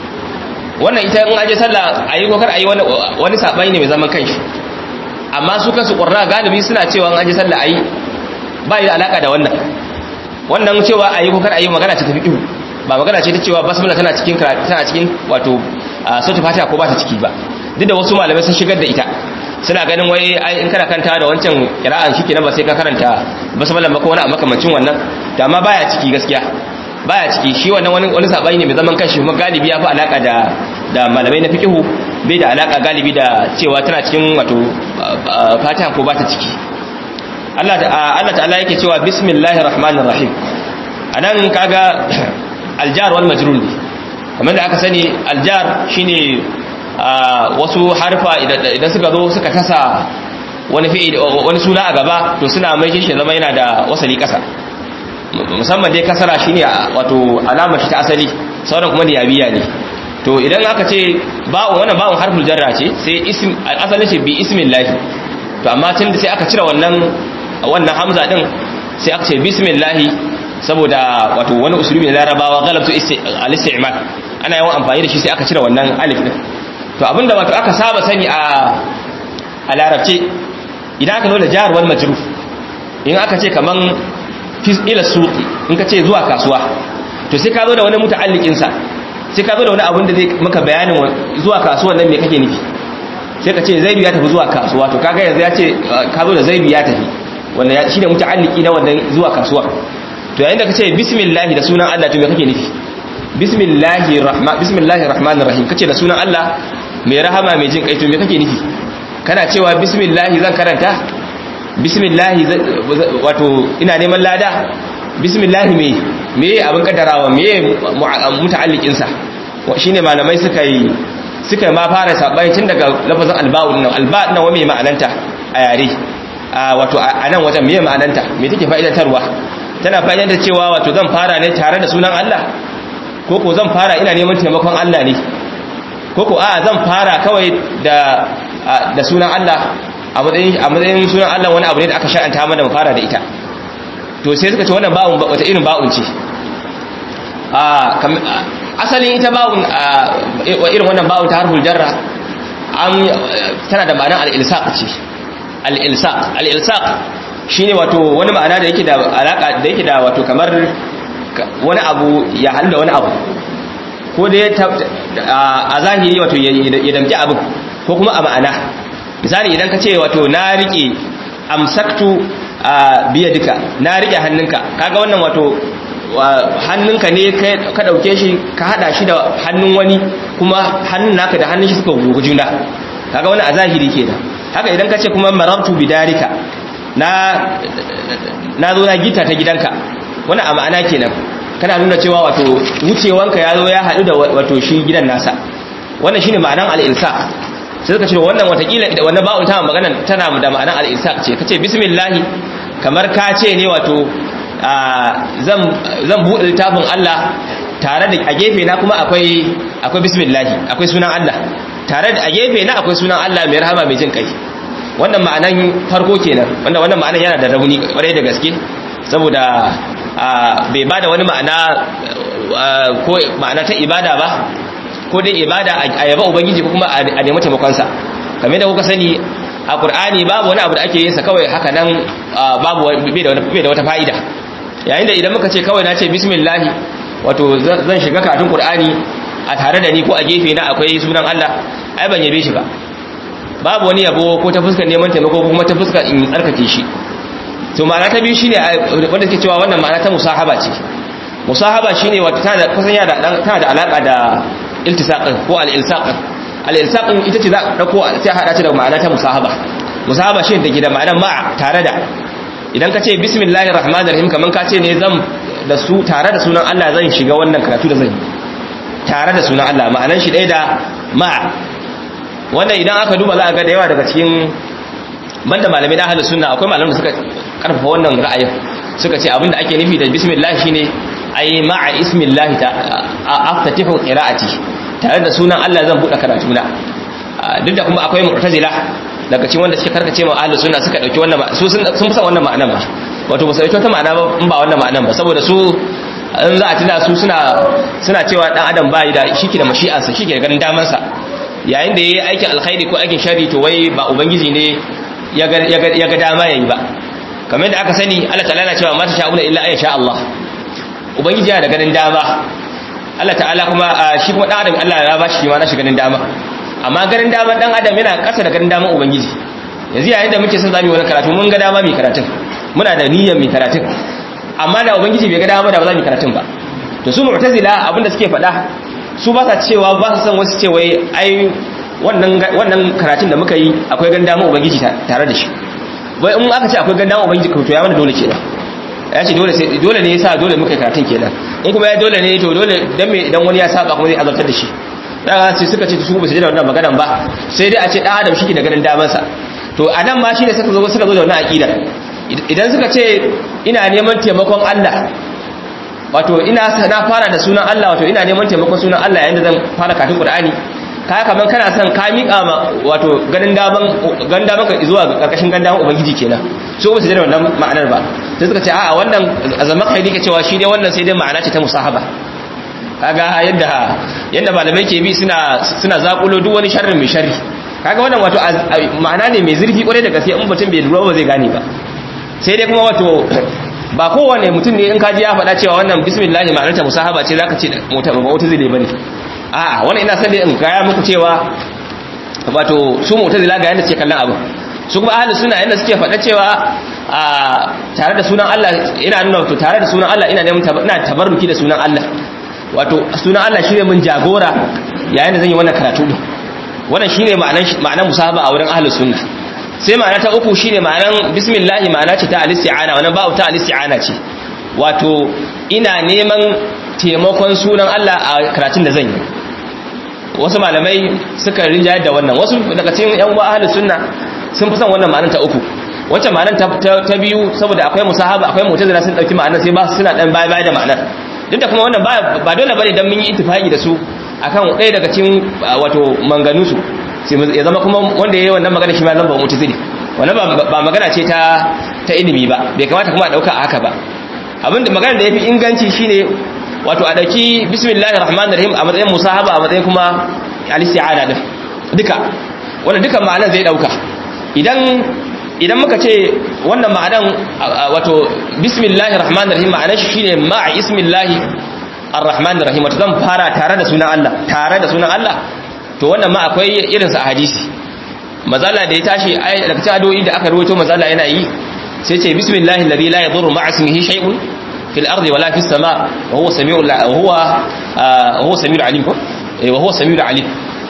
wannan ita in aje sallah ayi ko kar ayi wani wani sabani ne mai zaman kanshi amma su kansu qurra galibi suna cewa in aje sallah ayi ba yi da alaka da wannan wannan cewa ayi ko kar ayi magana ce ta fiqh ba magana ce ta cewa basmala tana cikin tana cikin wato sautu fatiha ko ba ta ciki ba duk da wasu malamai sun shigar da ita suna ganin wai ai in kana kanta da wancan kira'an shi kenan ba sai ka karanta basmala ba ko wani makamancin wannan da amma baya ciki gaskiya baya ciki shi wannan wani wani sabani ne mai zaman kanshi kuma galibi ya fi alaka da da malamai na fiqhu bai da alaka galibi da cewa tana cikin wato fatiha ko ba ta ciki Allah Allah ta'ala yake cewa bismillahir rahmanir rahim anan kaga aljar wal majrur ne kamar da aka sani aljar shine wasu harfa idan suka zo suka tasa wani fi'il wani suna a gaba to suna mai shi zama yana da wasali kasa musamman dai kasara shine wato alama shi ta asali sauran kuma niyabiya ne to idan aka ce ba'un wannan ba'un harful jarra ce sai ism asalin shi bi ismillah to amma tun da sai aka cire wannan wannan hamza din sai aka ce bismillah saboda wato wani usulubi na larabawa galabtu al-isti'mal ana yawan amfani da shi sai aka cire wannan alif din to abinda wato aka saba sani a a larabce idan aka nuna jar wal majruf in aka ce kaman fi ila suqi in ka ce zuwa kasuwa to sai ka zo da wani muta'alliqin sa sai ka zo da wani abin da zai maka bayanin zuwa kasuwan nan me kake nufi sai ka ce zaidu ya tafi zuwa kasuwa to kaga yanzu ya ce ka zo da zaidu ya tafi wanda shine muta'alliki na wannan zuwa kasuwa to yayin da ka ce bismillah da sunan Allah to me kake nufi bismillahir rahman bismillahir rahmanir rahim kace da sunan Allah mai rahama mai jin kai to me kake nufi kana cewa bismillah zan karanta bismillah wato ina neman lada bismillah me me abin kaddarawa me muta'alliqin sa shine malamai suka yi suka ma fara sabai tun daga lafazin alba'un nan alba' nan wa me ma'ananta a yare wato a nan wajen me ma'ananta me take fa'idantarwa tana fa'idantar cewa wato zan fara ne tare da sunan Allah ko ko zan fara ina neman taimakon Allah ne ko ko a zan fara kawai da da sunan Allah a matsayin a matsayin sunan Allah wani abu ne da aka shar'anta mana mu fara da ita to sai suka ce wannan ba'un wata irin ba'un ce a asalin ita ba'un irin wannan ba'un ta harful jarra an tana da ma'anar al-ilsaq ce al-ilsaq al-ilsaq shine wato wani ma'ana da yake da alaka da yake da wato kamar wani abu ya halda wani abu ko da a zahiri wato ya damki abin ko kuma a ma'ana misali idan ka ce wato na rike amsaktu a biya duka na rike hannunka kaga wannan wato hannunka ne ka dauke shi ka hada shi da hannun wani kuma hannun naka da hannun shi suka gugu juna kaga wani a zahiri kenan haka idan ka ce kuma marabtu bidarika na na zo na gita ta gidanka wani a ma'ana kenan kana nuna cewa wato wucewanka ya zo ya haɗu da wato shi gidan nasa wannan shine ma'anan al-ilsaq sai suka ce wannan watakila wannan ba'un ta magana tana da ma'anan al-ilsaq ce kace bismillah kamar ka ce ne wato zan zan buɗe littafin Allah tare da a gefe na kuma akwai akwai bismillah akwai sunan Allah tare da a gefe na akwai sunan Allah mai rahama mai jin kai wannan ma'anan farko kenan wanda wannan ma'anan yana da rauni kwarai da gaske saboda bai bada wani ma'ana ko ma'ana ta ibada ba ko dai ibada a yaba ubangiji ko kuma a nemi taimakonsa kamar da kuka sani a qur'ani babu wani abu da ake yin sa kawai haka nan babu bai da wata fa'ida yayin da idan muka ce kawai na ce bismillah wato zan shiga katun qur'ani a tare da ni ko a gefe na akwai sunan Allah ai ban yabe shi ba babu wani yabo ko ta fuskar neman taimako ko kuma ta fuskar in tsarkake shi to ma'ana ta biyu shine wanda suke cewa wannan ma'ana ta musahaba ce musahaba shine wata tana da kusan yana da tana da alaka da iltisaqin ko al-ilsaqin al-ilsaqin ita ce za a dauko sai hada ta da ma'ana ta musahaba musahaba shine take da ma'anar ma'a tare da idan ka ce bismillahir rahmanir rahim kaman ka ce ne zan da su tare da sunan Allah zan shiga wannan karatu da zan yi tare da sunan Allah ma'anar shi ɗaya da ma'a wannan idan aka duba za a ga da yawa daga cikin banda malamai na ahlus sunna akwai malaman da suka karfafa wannan ra'ayin suka ce abinda ake nufi da bismillah shine ai ma'a ismillah ta aftatihu qira'ati tare da sunan Allah zan bude karatu na duk da kuma akwai mu'tazila daga cikin wanda suke karkace ma ahlus sunna suka dauki wannan su sun sun fi san wannan ma'anan ba wato ba su dauki wata ma'ana ba in ba wannan ma'anan ba saboda su in za a tuna su suna suna cewa dan adam bai da shike da mashi'ansa shike da ganin daman sa yayin da yayi aikin alkhairi ko aikin sharri to wai ba ubangiji ne ya ga ya ga dama yayi ba kamar yadda aka sani Allah ta'ala na cewa ma ta sha'una illa ayyasha Allah ubangiji yana da ganin dama Allah ta'ala kuma shi kuma dan adam Allah ya ba shi ma na shi ganin dama amma ganin dama dan adam yana kasa da ganin dama ubangiji yanzu yayin da muke son zamu yi wani karatu mun ga dama mai karatun muna da niyyar mai karatun amma da ubangiji bai ga dama da ba za mu karatun ba to su mu'tazila abinda suke faɗa su ba sa cewa ba su san wasu ce wai ai wannan wannan karatun da muka yi akwai ganin dama ubangiji tare da shi wai in aka ce akwai ganin dama ubangiji to ya mana dole kenan ya ce dole sai dole ne yasa dole muka karatun kenan in kuma ya dole ne to dole dan me idan wani ya saba kuma zai azabtar da shi daga sai suka ce su ba su ji da wannan maganan ba sai dai a ce dan adam shike da ganin daman sa to anan ma shine suka zo suka zo da wannan aqida idan suka ce ina neman taimakon Allah wato ina na fara da sunan Allah wato ina neman taimakon sunan Allah yayin da zan fara karatun Qur'ani kaya kaman kana son ka miƙa ma wato ganin daman ganin daman ka zuwa ga karkashin ganin daman ubangiji kenan so ba su da wannan ma'anar ba sai suka ce a'a wannan azaman kai ne cewa shi dai wannan sai dai ma'ana ce ta musahaba kaga yadda yadda malamai ke bi suna suna zakulo duk wani sharrin mai sharri kaga wannan wato ma'ana ne mai zurfi kwarai da gaske in mutum bai lura ba zai gane ba sai dai kuma wato ba kowane mutum ne in kaji ya faɗa cewa wannan bismillah ma'anar ta musahaba ce zaka ce mota ba wata zai bane a'a wannan ina son dai in gaya muku cewa wato su mu'tazila ga yanda suke kallon abu su kuma ahlus sunna yanda suke faɗa cewa a tare da sunan Allah ina nuna wato tare da sunan Allah ina neman ina tabarruki da sunan Allah wato sunan Allah shine mun jagora yayin da zan yi wannan karatu din wannan shine ma'anar ma'anar musahaba a wurin ahlus sunna sai ma'ana ta uku shine ma'anar bismillah ma'ana ce ta al-isti'ana wannan ba'u ta al-isti'ana ce wato ina neman taimakon sunan Allah a karatun da zan yi wasu malamai suka rinjayar da wannan wasu daga cikin yan uwa ahlus sunna sun fi son wannan ma'anar ta uku wacce ma'anar ta biyu saboda akwai musahaba akwai mu'tazila sun dauki ma'anar sai ba su suna dan baya baya da ma'anar duk da kuma wannan ba dole bane dan mun yi ittifaqi da su akan ɗaya daga cikin wato manganu su ya zama kuma wanda yayi wannan magana shi ma zan ba mu'tazili wannan ba magana ce ta ta ilimi ba bai kamata kuma a dauka haka ba abinda magana da yafi inganci shine wato a dauki bismillahir rahmanir rahim a matsayin musahaba a matsayin kuma al-isti'ana din duka wannan duka ma'anar zai dauka idan idan muka ce wannan ma'anan wato bismillahir rahmanir rahim ma'anar shi shine ma'a ismillahi ar-rahmanir rahim wato zan fara tare da sunan Allah tare da sunan Allah to wannan ma akwai irin sa a hadisi mazala da ya tashi daga cikin addu'o'i da aka rawaito mazala yana yi sai ce bismillahi alladhi la yadurru ma'a ismihi shay'un fil ardi wala fis sama' wa huwa samiul wa huwa huwa samiul alim ko wa huwa samiul alim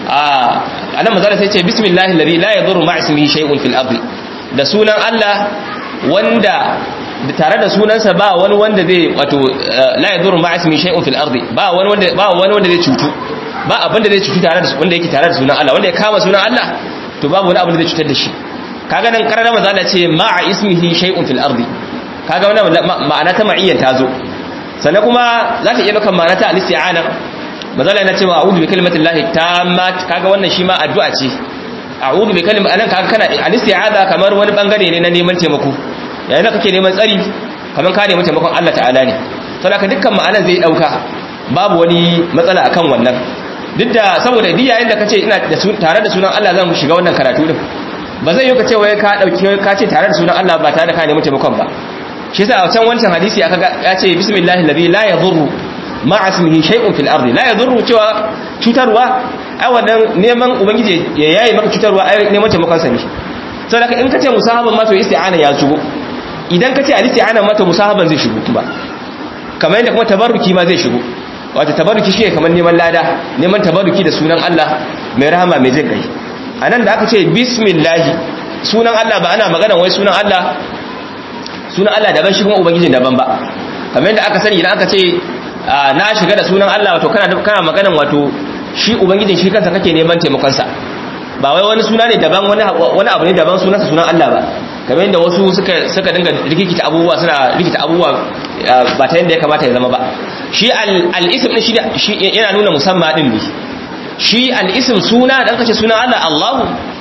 ah anan mazala sai ce bismillahi alladhi la yadurru ma'a ismihi shay'un fil ardi da sunan Allah wanda tare da sunansa ba wani wanda zai wato la yadurru ma'a ismihi shay'un fil ardi ba wani wanda ba wani wanda zai cutu ba abin da zai cutu tare da wanda yake tare da sunan Allah wanda ya kama sunan Allah to babu wani abin da zai cutar da shi kaga nan karara manzo Allah ce ma'a ismihi shay'un fil ardi kaga wannan ma'ana ta ma'iyyan ta zo sannan kuma za ta iya daukan ma'ana ta al-isti'ana manzo Allah yana cewa a'udhu bi kalimatillahi tammat kaga wannan shi ma addu'a ce a'udhu bi kalimati anan kaga kana al-isti'aza kamar wani bangare ne na neman taimako yayin da kake neman tsari kamar ka nemi taimakon Allah ta'ala ne saboda dukkan ma'anan zai dauka babu wani matsala akan wannan duk da saboda duk yayin da kace ina tare da sunan Allah zan shiga wannan karatu din ba zai yi ka ce wai ka dauki ka ce tare da sunan Allah ba tare da ka nemi taimakon ba shi yasa a can wancan hadisi aka ya ce bismillahi alladhi la yadhurru ma'a ismihi shay'un fil ardi la yadhurru cewa cutarwa ai wannan neman ubangiji ya yayi maka cutarwa ai neman taimakon sa ne saboda in kace musahaban ma to isti'ana ya shigo idan kace al-isti'ana ma to musahaban zai shigo kuma kamar yadda kuma tabarruki ma zai shigo wato tabarruki shi kamar neman lada neman tabarruki da sunan Allah mai rahama mai jin kai anan da aka ce bismillah sunan Allah ba ana magana wai sunan Allah sunan Allah daban shi kuma ubangijin daban ba kamar yadda aka sani idan aka ce na shiga da sunan Allah wato kana kana maganan wato shi ubangijin shi kansa kake neman taimakon sa ba wai wani suna ne daban wani wani abu ne daban sunansa sunan Allah ba kamar yadda wasu suka suka dinga rikita abubuwa suna rikita abubuwa ba ta yadda ya kamata ya zama ba shi al-ism din shi yana nuna musamma din ne shi al-ism suna dan kace sunan Allah Allahu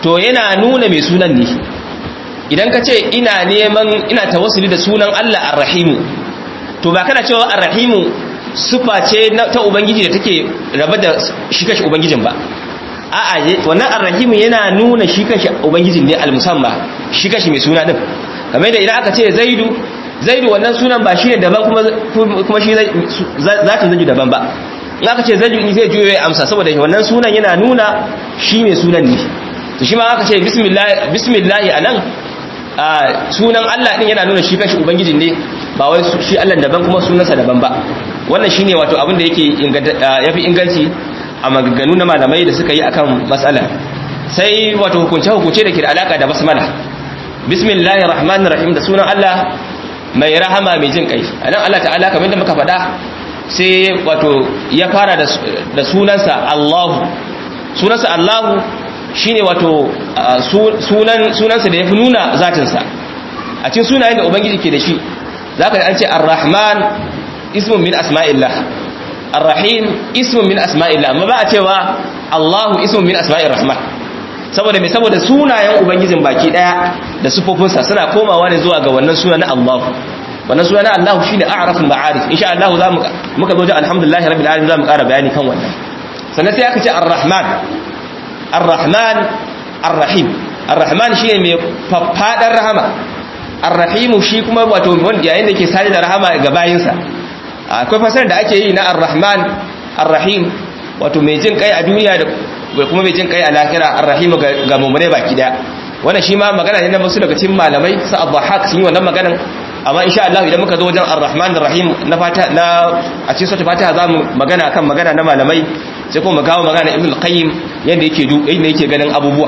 to yana nuna mai sunan ne idan ka ce ina neman ina tawassuli da sunan Allah ar-rahimu to ba kana cewa ar-rahimu sufa ce ta ubangiji da take raba da shi kashi ubangijin ba a'a wannan ar-rahimu yana nuna shi kashi ubangijin ne al-musamma shi kashi mai suna din kamar da idan aka ce zaidu zaidu wannan sunan ba shi ne daban kuma kuma shi zatin zaidu daban ba in aka ce zaidu zai juyo ya amsa saboda wannan sunan yana nuna shi mai sunan ne to shi ma aka ce bismillah bismillah anan sunan Allah din yana nuna shi kashi ubangijin ne ba wai shi Allah daban kuma sunansa daban ba wannan shine wato abin da yake yafi inganci a maganganu na malamai da suka yi akan matsala sai wato hukunce hukunce da ke da alaka da basmala bismillahir rahmanir rahim da sunan Allah mai rahama mai jin kai anan Allah ta'ala kamar da muka faɗa sai wato ya fara da sunansa Allahu sunansa Allahu shine wato sunan sunansa da yafi nuna zatinsa a cikin sunayen da ubangiji ke da shi zaka ji an ce ar-rahman ismun min asma'illah ar-rahim ismun min asma'illah amma ba a cewa Allahu ismun min asma'ir rahman saboda me saboda sunayen ubangijin baki daya da sufofinsa suna komawa ne zuwa ga wannan suna na Allah wannan suna na Allah shine a'raful ma'arif insha Allah za mu muka zo da alhamdulillah rabbil alamin za mu ƙara bayani kan wannan sannan sai aka ce ar-rahman ar-rahman ar-rahim ar-rahman shine mai faffadar rahama ar-rahim shi kuma wato wanda yayin da ke sani da rahama ga bayinsa akwai fasarar da ake yi na ar-rahman ar-rahim wato mai jin kai a duniya da kuma mai jin kai a lahira ar-rahim ga mummune baki daya wannan shi ma magana ne na wasu daga cikin malamai sa abdahak sun yi wannan maganan amma insha Allah idan muka zo wajen ar-rahman ar-rahim na fata na a cikin sura fatiha zamu magana kan magana na malamai sai kuma mu kawo magana ibn al-qayyim yanda yake du yanda yake ganin abubuwa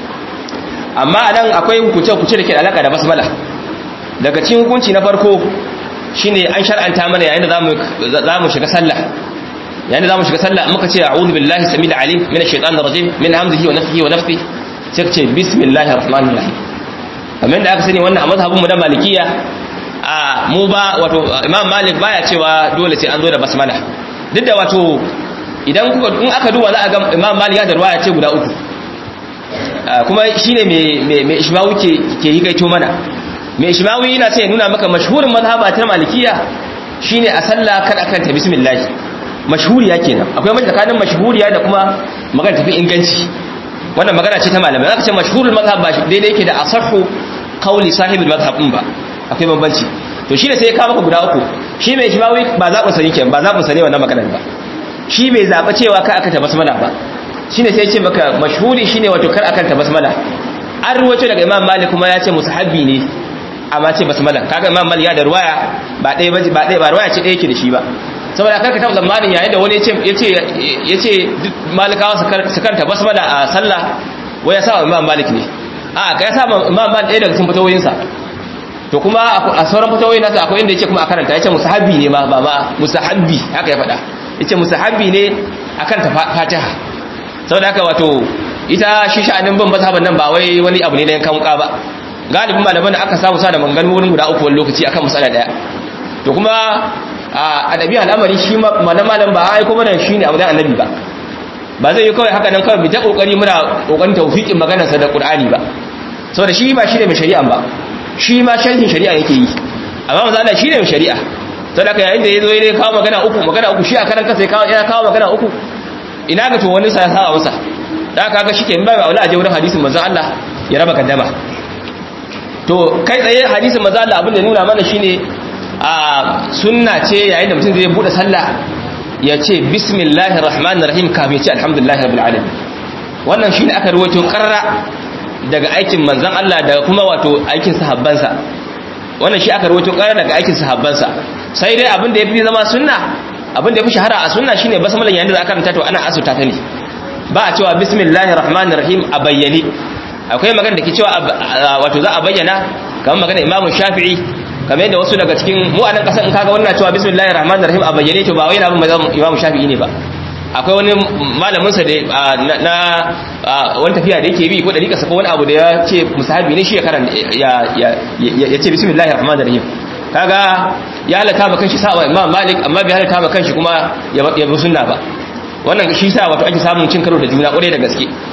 amma anan akwai hukunce hukunce da ke da alaka da basmala daga cikin hukunci na farko shine an shar'anta mana yayin da zamu zamu shiga sallah yayin da zamu shiga sallah muka ce a'udhu billahi samil alim minash shaitanir rajim min hamzihi wa nafthihi wa nafthihi sai ka ce bismillahir rahmanir rahim kamar da aka sani wannan a mazhabin mu da malikiya a mu ba wato imam malik baya cewa dole sai an zo da basmala duk da wato idan kuka in aka duba za a ga imam malik ya da ruwaya ce guda uku kuma shine me me me ishmawi ke ke yi gaito mana me ishmawi yana sai ya nuna maka mashhurin mazhaba ta malikiya shine a sallah kada kan ta bismillah mashhuriya kenan akwai mai tsakanin mashhuriya da kuma magana tafi inganci wannan magana ce ta malamai zaka ce mashhurul mazhab ba daidai yake da asahhu qawli sahibul mazhab din ba akwai bambanci to shine sai ya kawo maka guda uku shi mai ishmawi ba zaɓin sa yake ba zaɓin sa ne wannan maganar ba shi bai zaɓa cewa ka aka ta basmala ba shine sai ya ce maka mashhuri shine wato kar akan ta basmala an ruwaito daga imam malik kuma ya ce musahabbi ne amma ce basmala kaga imam malik ya da ruwaya ba ɗaya ba ba ɗaya ba ruwaya ce ɗaya yake da shi ba saboda karka taɓa zamanin yayin da wani ya ce ya ce malikawa su karanta basmala a sallah wai ya sa imam malik ne a ka ya sa imam malik ɗaya daga cikin fatawoyinsa to kuma a sauran fatawoyin nasa akwai inda yake kuma a karanta ya ce musahabbi ne ma ba ma musahabbi haka ya faɗa ya ce musahabbi ne a karanta fatiha saboda haka wato ita shi sha'anin bin mazhaban nan ba wai wani abu ne na yankan wuka ba galibin malaman da aka samu sa da mangan wurin guda uku wani lokaci akan masala daya to kuma a adabi al'amari shi malam ba ai kuma nan shine abu da annabi ba ba zai yi kawai haka nan kawai bi ta kokari muna kokarin tawfiqin maganarsa da qur'ani ba saboda shi ba shi ne mai shari'a ba shi ma sharhin shari'a yake yi amma manzo Allah shi ne mai shari'a saboda haka yayin da yazo ya kawo magana uku magana uku shi a karan kansa ya kawo magana uku ina ga to wani sa ya saba masa da aka ga shike ba wala aje wurin hadisin manzo Allah ya raba kaddama to kai tsaye hadisin manzo Allah abin da nuna mana shine a sunna ce yayin da mutum zai bude sallah ya ce bismillahir rahmanir rahim kafin ya ce alhamdulillahi rabbil alamin wannan shine aka rawaito karra daga aikin manzon Allah daga kuma wato aikin sahabbansa wannan shi aka rawaito karra daga aikin sahabbansa sai dai abin da yafi zama sunna abin da yafi shahara a sunna shine basmalan yayin da za a karanta to ana asuta ta ne ba a cewa bismillahir rahmanir rahim a bayyane akwai magana da ke cewa wato za a bayyana kamar magana Imam Shafi'i kamar yadda wasu daga cikin mu a nan kasan in kaga wannan cewa bismillahir rahmanir rahim a bayyane to ba wai na bin Imam Shafi'i ne ba akwai wani malamin sa da na wani tafiya da yake bi ko da rika sako wani abu da ya ce musahabi ne shi ya karanta ya ya ce bismillahir rahmanir rahim kaga ya halata ma kanshi sa'a Imam Malik amma bai halata ma kanshi kuma ya bi sunna ba wannan shi sa wato ake samun cin karo da juna kwarai da gaske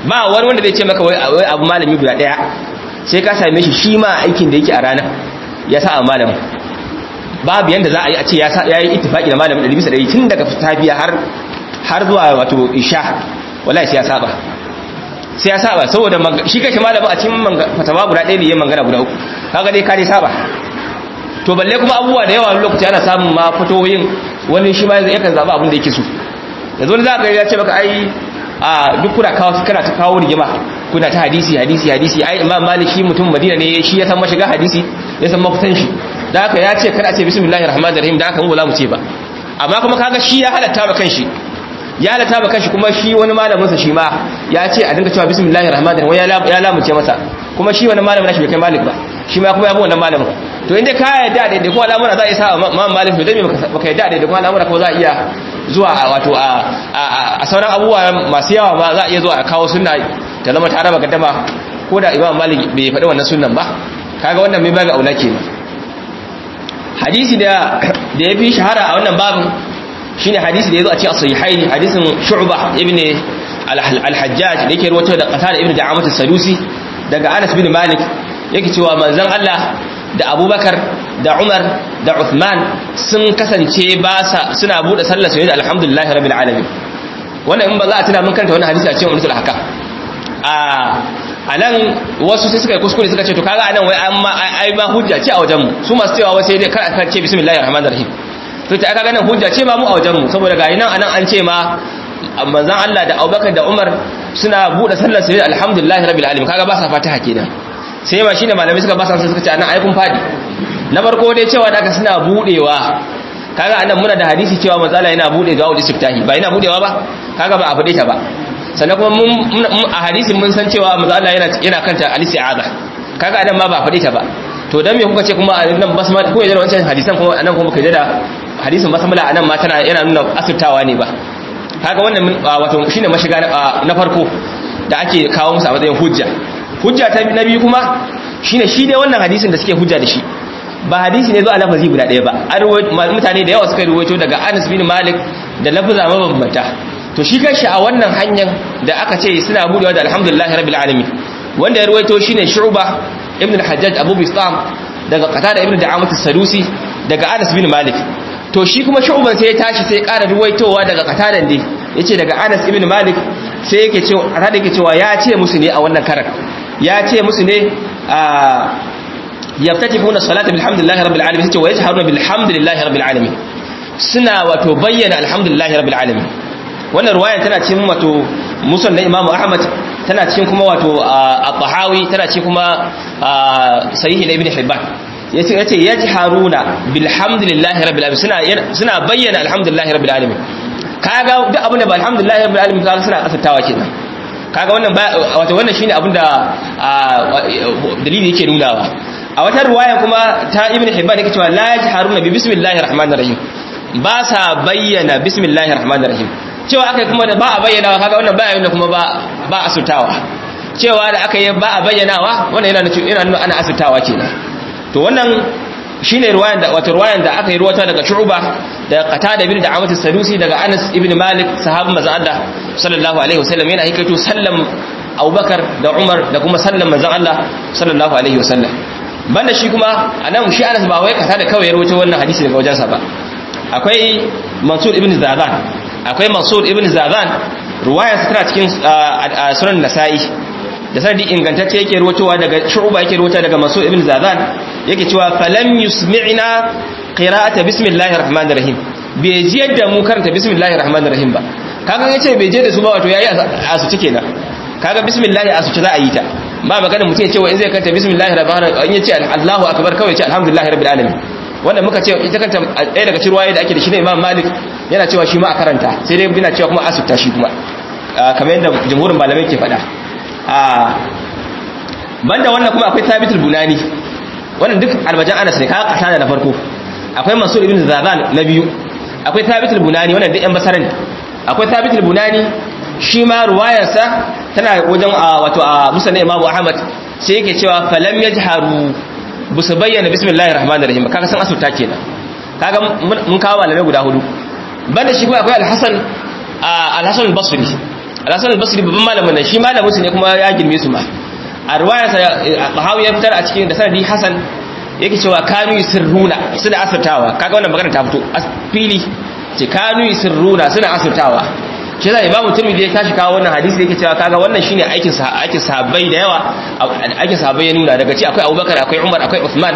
ba wani wanda zai ce maka wai abu malami guda daya sai ka same shi shi ma aikin da yake a ranar ya sa a malamin babu yanda za a yi a ce ya yi ittifaki da malamin ɗari bisa ɗari tun daga tafiya har har zuwa wato isha wallahi sai ya saba sai ya saba saboda shi kashi malamin a cikin fatawa guda ɗaya ne yin mangana guda uku kaga dai ka dai saba to balle kuma abubuwa da yawa lokaci ana samun ma fatoyin wani shi ma yakan zaɓi abin da yake so yanzu wani za ka ya ce maka ai a duk kuna kawo kana ta kawo rigima kuna ta hadisi hadisi hadisi ai imam malik shi mutum madina ne shi ya san mashiga hadisi ya san mafitan shi da haka ya ce kada a ce bismillahir rahmanir rahim da haka mu ba mu ce ba amma kuma kaga shi ya halatta ba kanshi ya halatta ba kanshi kuma shi wani malamin sa shi ma ya ce a dinga cewa bismillahir rahmanir rahim ya lamuce masa kuma shi wani malamin nashi bai kai malik ba shi ma kuma ya bi wannan malamin to inda ka yarda da kuma al'amura za a isa imam malik to dai baka yarda da kuma al'amura ko za a iya zuwa wato a sauran abubuwa masu yawa ma za a iya zuwa a kawo sunna ta zama ta raba gaddama ko da imam malik bai faɗi wannan sunnan ba kaga wannan mai baga aula kenan hadisi da da yafi shahara a wannan babin shine hadisi da yazo a cikin sahihaini hadisin shu'bah ibn al-hajjaj da yake rawaito da qatada ibn da'amat as-sadusi daga anas bin malik yake cewa manzon Allah da abubakar da umar da uthman sun kasance ba sa suna bude sallar su da alhamdulillah rabbil alamin wannan in ba za a tuna mun kanta wannan hadisi a cikin umratul ahkam a anan wasu sai suka yi kuskure suka ce to kaga anan wai an ma ai ma hujja ce a wajen mu su masu cewa wai sai dai kar a ce bismillahir rahmanir rahim to ta kaga nan hujja ce ma mu a wajen mu saboda ga nan anan an ce ma manzon Allah da Abubakar da Umar suna bude sallar su da alhamdulillah rabbil alamin kaga ba sa fatiha kenan sai ma shine malamai suka ba sa suka ce anan ai kun fadi na farko dai cewa da aka suna budewa kaga anan muna da hadisi cewa manzala yana bude du'a istiftahi ba yana budewa ba kaga ba a fade ta ba sannan kuma mun a hadisin mun san cewa manzala yana yana kanta al-isti'aza kaga anan ma ba a fade ta ba to dan me kuka ce kuma nan basmala ko yayin wancan hadisan kuma anan kuma kaje da hadisin basmala anan ma tana yana nuna asirtawa ne ba kaga wannan wato shine mashiga na farko da ake kawo musu a matsayin hujja hujja ta na biyu kuma shine shi dai wannan hadisin da suke hujja da shi ba hadisi ne zo a lafazi guda ɗaya ba mutane da yawa suka ruwaito daga Anas bin Malik da lafaza mabambanta to shi kanshi a wannan hanyar da aka ce suna budewa da alhamdulillahi rabbil alamin wanda ya ruwaito shine Shu'ba ibn al-Hajjaj Abu Bistam daga Qatada ibn Da'amat as-Sadusi daga Anas bin Malik to shi kuma Shu'ban sai ya tashi sai ya ƙara ruwaitowa daga Qatadan dai yace daga Anas ibn Malik sai yake cewa Qatada yake cewa ya ce musu ne a wannan karar ya ce musu ne a yaftatifuna salata bilhamdillahi rabbil alamin sai wa yajharuna bilhamdillahi rabbil alamin suna wato bayyana alhamdulillahi rabbil alamin wannan ruwayan tana cikin wato musan na imamu ahmad tana cikin kuma wato at-tahawi tana cikin kuma sahih ibn hibban yace yace yajharuna bilhamdillahi rabbil alamin suna suna bayyana alhamdulillahi rabbil alamin kaga duk abin da ba alhamdulillahi rabbil alamin kaga suna asatawa kenan kaga wannan wato wannan shine abin da dalili yake nunawa a wata ruwaya kuma ta ibn hibban yake cewa la yajharuna bi bismillahir rahmanir rahim ba sa bayyana bismillahir rahmanir rahim cewa akai kuma da ba a bayyanawa kaga wannan ba yana kuma ba ba asutawa cewa da aka yi ba a bayyanawa wannan yana yana nuna ana asutawa kenan to wannan shine ruwayan da wato ruwayan da aka yi ruwata daga Shu'ba da Qatada ibn Da'amat as-Sadusi daga Anas ibn Malik sahabban manzon Allah sallallahu alaihi wasallam yana hikaito sallam Abubakar da Umar da kuma sallam manzon Allah sallallahu alaihi wasallam banda shi kuma anan shi Anas ba wai Qatada kawai ya ruwato wannan hadisi daga wajensa ba akwai Mansur ibn Zadan akwai Mansur ibn Zadan ruwayar sa tana cikin sunan Nasa'i da sanadi ingantacce yake ruwatowa daga Shu'ba yake ruwata daga Mansur ibn Zadan yake cewa falam yusmi'na qira'ata bismillahir rahmanir rahim bai ji yadda mu karanta bismillahir rahmanir rahim ba kaga yace bai je da su ba wato yayi asuci kenan kaga bismillah asuci za a yi ta ba magana mutum ya ce wa in zai karanta bismillahir rahmanir rahim yace Allahu akbar kawai yace alhamdulillahi rabbil alamin wanda muka ce ita kanta ɗaya daga cikin ruwaye da ake da shi ne Imam Malik yana cewa shi ma a karanta sai dai yana cewa kuma asuta shi kuma kamar yadda jumhurin malamai ke faɗa banda wannan kuma akwai Thabitul Bunani wannan duk albajan Anas ne kaga kasana na farko akwai Mansur ibn Zaban na biyu akwai Thabitul Bunani wannan duk yan basaran akwai Thabitul Bunani shi ma ruwayarsa tana wajen wato a Musnad Imam Ahmad sai yake cewa falam yajharu busu bayyana bismillahir rahmanir rahim kaga san asuta kenan kaga mun kawo malamai guda hudu banda shi kuma akwai Al-Hasan Al-Hasan al-Basri al-hasan al-basri babban malamin nan shi malamin su ne kuma ya girme su ma a riwaya sa bahawi ya fitar a cikin da sanadi hasan yake cewa kanu sirruna suna asirtawa kaga wannan magana ta fito fili ce kanu sirruna suna asirtawa shi zai imamu tirmidhi ya tashi kawo wannan hadisi da yake cewa kaga wannan shine aikin sa aikin sahabbai da yawa aikin sahabbai ya nuna daga ci akwai abubakar akwai umar akwai uthman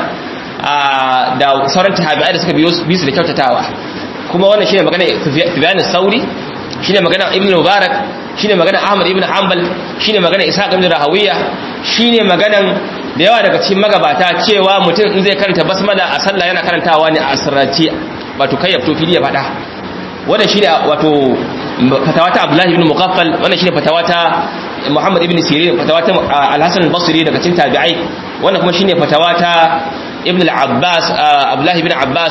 da sauran tabi'ai da suka biyo bisu da kyautatawa kuma wannan shine magana Sufyan sauri shine magana Ibn Mubarak shine magana Ahmad ibn Hanbal shine magana Ishaq ibn Rahawiya shine maganan da yawa daga cikin magabata cewa mutum in zai karanta basmala a sallah yana karantawa ne a asirrace wato kai ya fito fili ya fada wannan shine wato fatawa ta Abdullah ibn Muqaffal wannan shine fatawa ta Muhammad ibn Sirin fatawa ta Al-Hasan al-Basri daga cikin tabi'ai wannan kuma shine fatawa ta Ibn al-Abbas Abdullah ibn Abbas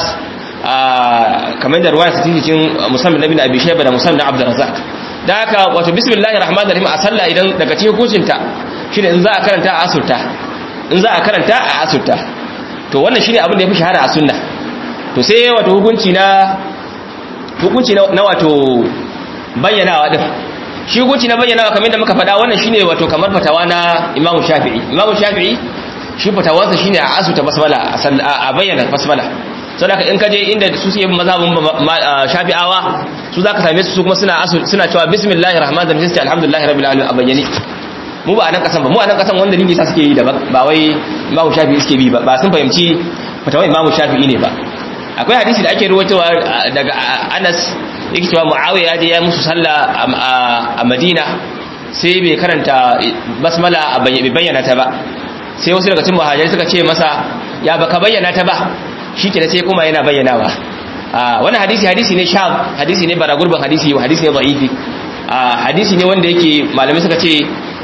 kamar da ruwaya cikin cikin musamman ibn Abi Shayba da musamman Abdul Razzaq da haka wato bismillahir rahmanir rahim a sallah idan daga cikin hukuncinta shine in za a karanta a asurta in za a karanta a asurta to wannan shine abin da yafi shahara a sunna to sai wato hukunci na hukunci na wato bayyanawa din shi hukunci na bayyanawa kamar da muka faɗa wannan shine wato kamar fatawa na Imam Shafi'i Imam Shafi'i shi fatawarsa shine a asuta basmala a bayyana basmala saboda in kaje inda su suke mazhabin Shafi'awa su zaka same su kuma suna suna cewa bismillahir rahmanir rahim sai alhamdulillahi rabbil alamin a bayyane mu ba a nan kasan ba mu a nan kasan wanda dalili sa suke yi da ba wai Imam Shafi'i suke bi ba ba sun fahimci fatawar Imam Shafi'i ne ba akwai hadisi da ake ruwaitowa daga Anas yake cewa Muawiya ya je ya musu sallah a Madina sai bai karanta basmala a bayyana ta ba sai wasu daga cikin muhajirai suka ce masa ya baka bayyana ta ba shikenan sai kuma yana bayyanawa wannan hadisi hadisi ne sham hadisi ne baragurban hadisi hadisi ne da'ifi hadisi ne wanda yake malamai suka ce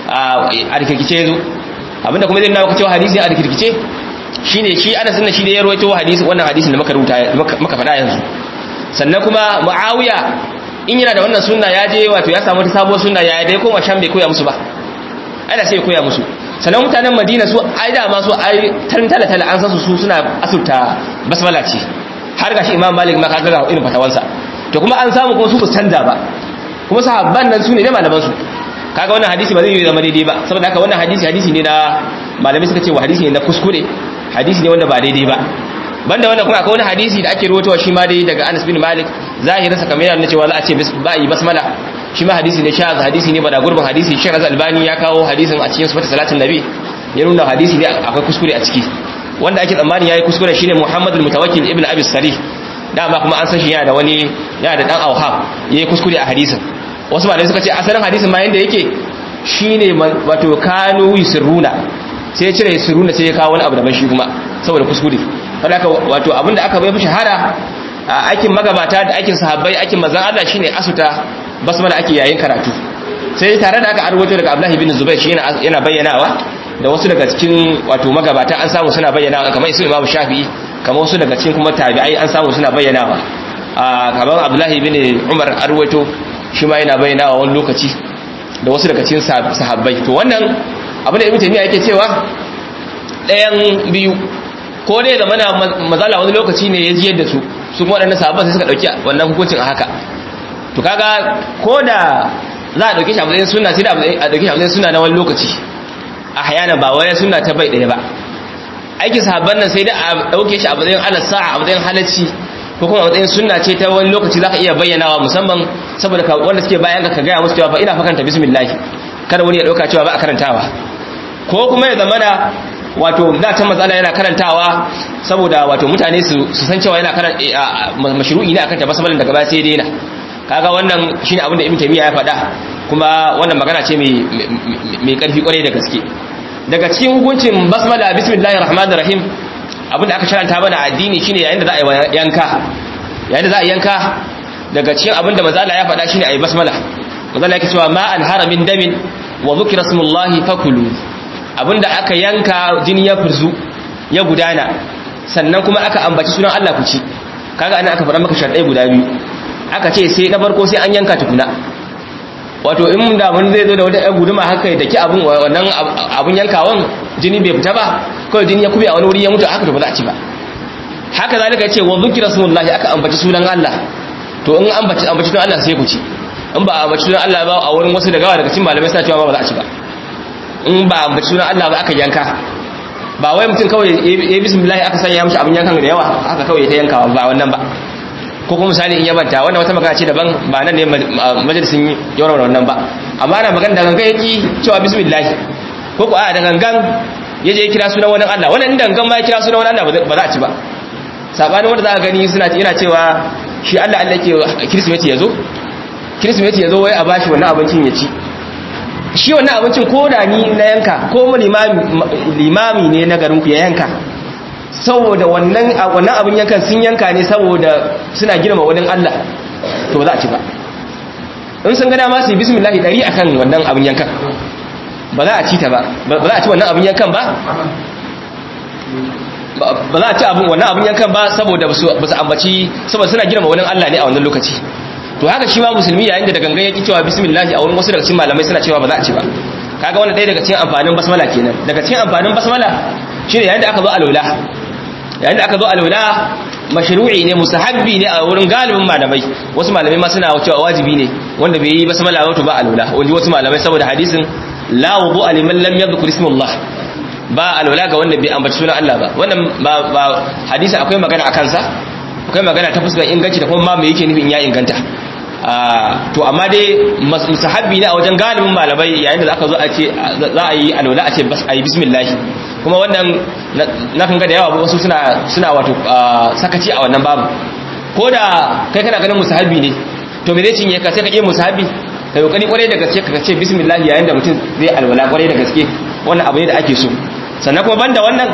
a rikirkice yazo abinda kuma zai nawa cewa hadisi a rikirkice shine shi Anas din shi ne ya rawaito hadisi wannan hadisin da muka rubuta muka faɗa yanzu sannan kuma Muawiya in yana da wannan sunna ya je wato ya samu ta sabuwar sunna ya dai koma sham bai koya musu ba ana sai ya koya musu sannan mutanen Madina su ai da ma su ai tan tala tala an san su su suna asurta basmala ce har gashi Imam Malik ma kaga ga irin fatawansa to kuma an samu kuma su ba canza ba kuma sahabban nan su ne da malaman su kaga wannan hadisi ba zai yi zama daidai ba saboda haka wannan hadisi hadisi ne na malamai suka ce wa hadisi ne na kuskure hadisi ne wanda ba daidai ba banda wannan kuma akwai wani hadisi da ake rawaitowa shi ma dai daga Anas bin Malik zahirin sa kamar yana cewa za a ce ba yi basmala shi ma hadisi ne shaz hadisi ne bada gurbin hadisi Sheikh Razal Albani ya kawo hadisin a cikin sifatu salatin nabi ya nuna hadisi ne akwai kuskure a ciki wanda ake tsammani yayi kuskure shine Muhammad al-Mutawakkil ibn Abi Sarih dama kuma an san shi yana da wani yana da dan auham yayi kuskure a hadisin wasu malamai suka ce asalin hadisin ma yanda yake shine wato kanu yusirruna sai ya cire yusirruna sai ya kawo wani abu daban shi kuma saboda kuskure saboda wato abinda aka bai fi shahara a aikin magabata da aikin sahabbai aikin manzon Allah shine asuta basmala ake yayin karatu sai tare da aka arwato daga Abdullah ibn Zubair shi yana bayyanawa da wasu daga cikin wato magabata an samu suna bayyanawa kamar isu Imam Shafi'i kamar wasu daga cikin kuma tabi'ai an samu suna bayyanawa kamar Abdullah ibn Umar arwato shi ma yana bayyanawa wani lokaci da wasu daga cikin sahabbai to wannan abin da Ibn Taymiyyah yake cewa ɗayan biyu ko dai zama na mazala wani lokaci ne ya jiyar da su su kuma waɗannan sahabban sai suka ɗauki wannan hukuncin a haka to kaga ko da za a ɗauke shi a matsayin suna sai da a ɗauke shi a matsayin suna na wani lokaci a hayana ba wani suna ta bai ɗaya ba aikin sahabban nan sai da a ɗauke shi a matsayin ala sa'a a matsayin halacci ko kuma a matsayin sunna ce ta wani lokaci za ka iya bayyanawa musamman saboda wanda suke bayan ka gaya musu cewa fa ina fa karanta bismillah kada wani ya ɗauka cewa ba a karantawa ko kuma ya zamana wato da ta matsala yana karantawa saboda wato mutane su san cewa yana karanta mashru'i ne akan ta basmalan daga baya sai daina kaga wannan shine abin da Ibn Taymiyyah ya faɗa kuma wannan magana ce mai mai karfi kwarai da gaske daga cikin hukuncin basmala bismillahir rahmanir rahim abin da aka sharanta mana addini shine yayin da za a yi yanka yayin da za a yanka daga cikin abin da manzo ya faɗa shine ayi basmala manzo yake cewa ma an haramin damin wa dhukira smullahi fakulu abinda aka yanka jini ya furzu ya gudana sannan kuma aka ambaci sunan Allah ku ci kaga ana aka fara maka sharɗai guda biyu aka ce sai na farko sai an yanka tukuna wato in da mun zai zo da wata ɗan guduma haka da ki abun wannan abun yankawan jini bai fita ba kawai jini ya kube a wani wuri ya mutu haka to ba za a ci ba haka zalika yace wa zikra smullahi aka ambaci sunan Allah to in ambaci ambaci sunan Allah sai ku ci in ba a ambaci sunan Allah ba a wurin wasu daga daga cikin malamai suna cewa ba za a ci ba in ba a ambaci sunan Allah ba aka yanka ba wai mutum kawai ya bismillah aka sanya mishi abin yankan da yawa aka kawai ta yankawa ba wannan ba ko kuma misali in yabanta wannan wata magana ce daban ba nan ne majalisin yawan wannan ba amma ana magana da gangan yaki cewa bismillah ko ko a da gangan ya je kira sunan wani Allah wannan inda gangan ma ya kira sunan wani Allah ba za a ci ba sabanin wanda za ka gani suna yana cewa shi Allah Allah ke kirsimeti ya zo kirsimeti ya zo wai a bashi wannan abincin ya ci shi wannan abincin ko da ni na yanka ko limami ne na garinku ya yanka saboda wannan wannan abin yankan sun yanka ne saboda suna girma wani Allah to ba za a ci ba in sun ga dama su yi bismillah dari akan wannan abin yankan ba za a ci ta ba ba za a ci wannan abin yankan ba ba za a ci abin wannan abin yankan ba saboda ba su ambaci saboda suna girma wani Allah ne a wannan lokaci to haka shi ma musulmi yayin da gangan yake cewa bismillah a wurin wasu daga cikin malamai suna cewa ba za a ci ba kaga wannan ɗaya daga cikin amfanin basmala kenan daga cikin amfanin basmala shine yayin da aka zo alwala yayin da aka zo alwala mashru'i ne musahabbi ne a wurin galibin malamai wasu malamai ma suna cewa wajibi ne wanda bai yi basmala ba to ba alwala wanda wasu malamai saboda hadisin la wudu'a liman lam yadhkur ismullah ba alwala ga wanda bai ambaci sunan Allah ba wannan ba hadisi akwai magana akan sa akwai magana ta fuskar inganci da kuma ma me yake nufin ya inganta to amma dai musahabbi ne a wajen galibin malamai yayin da aka zo a ce za a yi alwala a ce a yi bismillah kuma wannan na kan ga da yawa wasu suna suna wato sakaci a wannan babu ko da kai kana ganin musahabbi ne to me zai cinye ka sai ka iya musahabbi ka yi kokari kwarai da gaske ka ce bismillah yayin da mutum zai alwala kwarai da gaske wannan abu ne da ake so sannan kuma banda wannan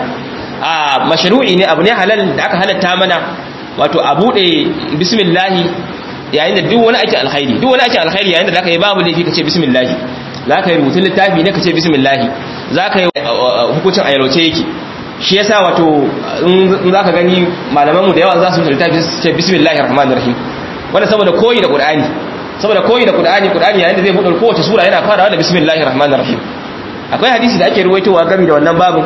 a mashru'i ne abu ne halal da aka halatta mana wato a bude bismillah yayin da duk wani ake alkhairi duk wani ake alkhairi yayin da zaka yi babu laifi kace bismillah zaka yi rubutun littafi ne kace bismillah zaka yi hukuncin ayyaroce yake shi yasa wato in zaka gani malaman mu da yawa za su littafi su ce bismillahir rahmanir rahim wanda saboda koyi da qur'ani saboda koyi da qur'ani qur'ani yayin da zai bude kowace sura yana farawa da bismillahir rahmanir rahim akwai hadisi da ake ruwaitowa game da wannan babin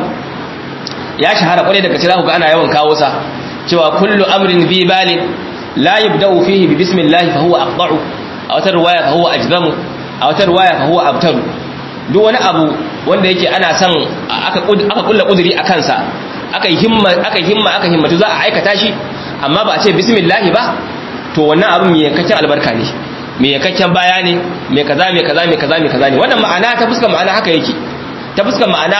ya shahara kwarai daga cikin ga ana yawan kawo sa cewa kullu amrin bi balin la yabda'u fihi bi bismillah fa huwa aqda'u a wata riwaya fa huwa ajzamu a wata riwaya fa huwa abtaru duk wani abu wanda yake ana son aka aka kulla kuduri a kansa aka yi himma aka himma aka himmatu za a aikata shi amma ba a ce bismillah ba to wannan abin mai yankakken albarka ne mai yankakken baya ne mai kaza mai kaza mai kaza mai kaza ne wannan ma'ana ta fuskar ma'ana haka yake ta fuskar ma'ana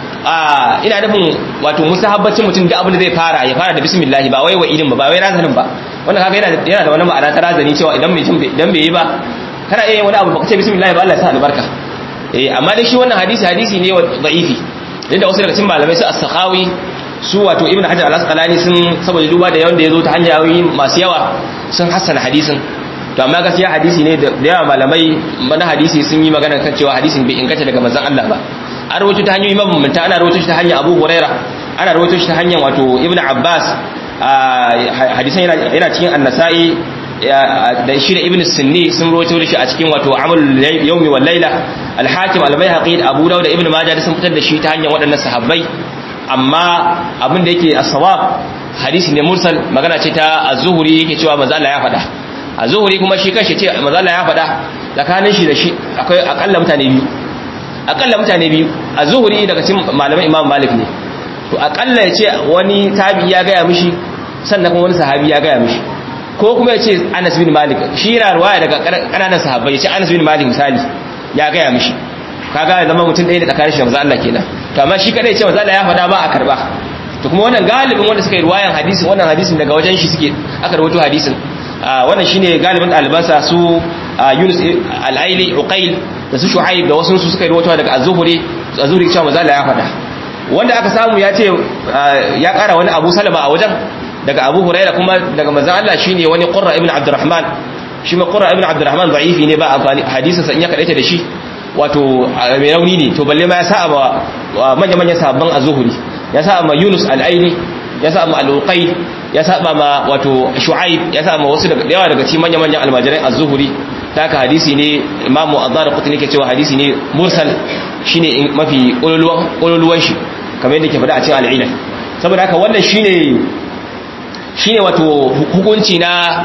a ina nufin wato musahabbacin mutum da abin da zai fara ya fara da bismillah ba wai wa idin ba ba wai razanin ba wannan kaga yana yana da wani ma'ana ta razani cewa idan mai idan bai yi ba kana iya yin wani abu baka ce bismillah ba Allah ya sa albarka eh amma dai shi wannan hadisi hadisi ne da'ifi inda wasu daga cikin malamai su as-sakhawi su wato ibnu hajar al-asqalani sun saboda duba da yawan da yazo ta hanyoyi masu yawa sun hassana hadisin to amma gaskiya hadisi ne da yawa malamai mana hadisi sun yi magana kan cewa hadisin bai inganta daga manzon Allah ba an rawaito ta hanyoyi mabambanta ana rawaito shi ta hanyar Abu Huraira ana rawaito shi ta hanyar wato Ibn Abbas hadisan yana cikin An-Nasa'i da shi da Ibn Sunni sun rawaito da shi a cikin wato Amal Yawmi wal Laila Al-Hakim Al-Baihaqi Abu Dawud da Ibn Majah sun fitar da shi ta hanyar waɗannan sahabbai amma abin da yake as-sawab hadisi ne mursal magana ce ta az-Zuhri yake cewa manzo Allah ya faɗa a zuhuri kuma shi kanshi ce mazala ya faɗa tsakanin shi da shi akwai akalla mutane biyu akalla mutane biyu a zuhuri daga cikin malaman imam malik ne to akalla ya ce wani tabi ya gaya mishi sannan kuma wani sahabi ya gaya mishi ko kuma ya ce anas bin malik shi yana ruwaya daga ƙananan sahabbai ya ce anas bin malik misali ya gaya mishi kaga ya zama mutum ɗaya da tsakanin shi da maza Allah kenan to amma shi kadai ya ce maza Allah ya faɗa ba a karba to kuma wannan galibin wanda suka yi ruwayan hadisin wannan hadisin daga wajen shi suke aka rawaito hadisin wannan shine galibin albansa su Yunus al-Aili Uqail da su Shu'aib da wasu su suka yi rawaito daga Az-Zuhri Az-Zuhri cewa manzo Allah ya faɗa wanda aka samu ya ce ya ƙara wani Abu Salama a wajen daga Abu Hurairah kuma daga manzo Allah shine wani Qurra ibn Abdurrahman shi ma Qurra ibn Abdurrahman da'ifi ne ba amfani hadisin sa in ya kadaita da shi wato mai rauni ne to balle ma ya sa ba manya-manyan sabban Az-Zuhri ya sa ma Yunus al-Aili ya sa ma al-Uqail ya saba ma wato shu'aib ya saba wasu daga yawa daga cikin manyan-manyan almajirai az-zuhri ta ka hadisi ne imamu az-zarqutni ke cewa hadisi ne mursal shine mafi kololuwan shi kamar yadda ke faɗa a cikin al-ilal saboda haka wannan shine shine wato hukunci na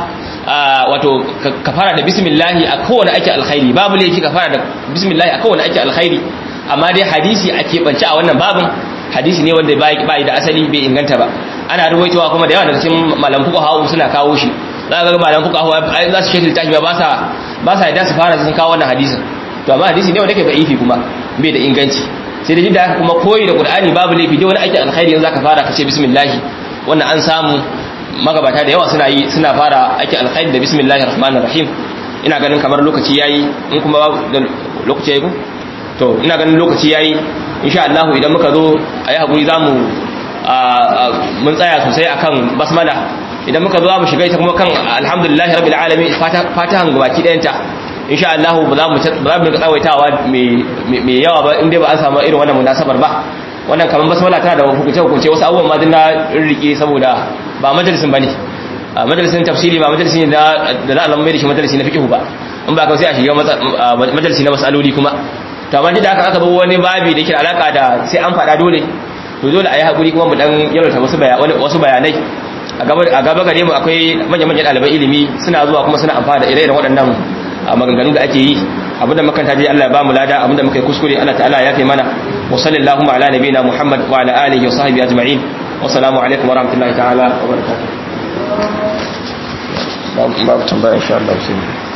wato ka fara da bismillah a kowane ake alkhairi babu laifi ka fara da bismillah a kowane ake alkhairi amma dai hadisi a keɓance a wannan babin hadisi ne wanda bai da asali bai inganta ba ana ruwaitowa kuma da yawa daga cikin malam fuka hawa suna kawo shi za ga malam fuka hawa za su shekil tashi ba sa ba sa yadda su fara sun kawo wannan hadisin to amma hadisi ne wanda ke da'ifi kuma bai da inganci sai da jidda haka kuma koyi da qur'ani babu laifi dai wani aikin alkhairi yanzu zaka fara ka ce bismillah wannan an samu magabata da yawa suna yi suna fara aikin alkhairi da bismillahir rahmanir rahim ina ganin kamar lokaci yayi in kuma lokaci yayi ko to ina ganin lokaci yayi insha Allah idan muka zo ayi hakuri zamu mun tsaya sosai akan basmala idan muka zo mu shiga ita kuma kan alhamdulillahi rabbil alamin fatahan gabaki dayanta insha Allah ba za mu ba za mu tsawaitawa mai yawa ba inda ba an samu irin wannan munasabar ba wannan kaman basmala tana da hukunce hukunce wasu abubuwan ma dinna rike saboda ba majalisin bane majalisin tafsiri ba majalisi ne da za a zama mai da shi majalisi na fiqh ba in ba ka sai a shiga majalisi na masaloli kuma to amma da aka aka zo wani babi da yake alaka da sai an faɗa dole to dole a yi haƙuri kuma mu dan yalwata wasu bayanai a gaba gare mu akwai manya-manyan ɗaliban ilimi suna zuwa kuma suna amfana da ire-iren waɗannan maganganu da ake yi abinda makanta dai Allah ya ba mu lada abinda muka yi kuskure Allah ta'ala ya fi mana wa sallallahu ala nabiyina Muhammad wa ala alihi wa sahbihi ajma'in wa salamu alaikum wa rahmatullahi ta'ala wa barakatuh babu tambaya insha Allah sai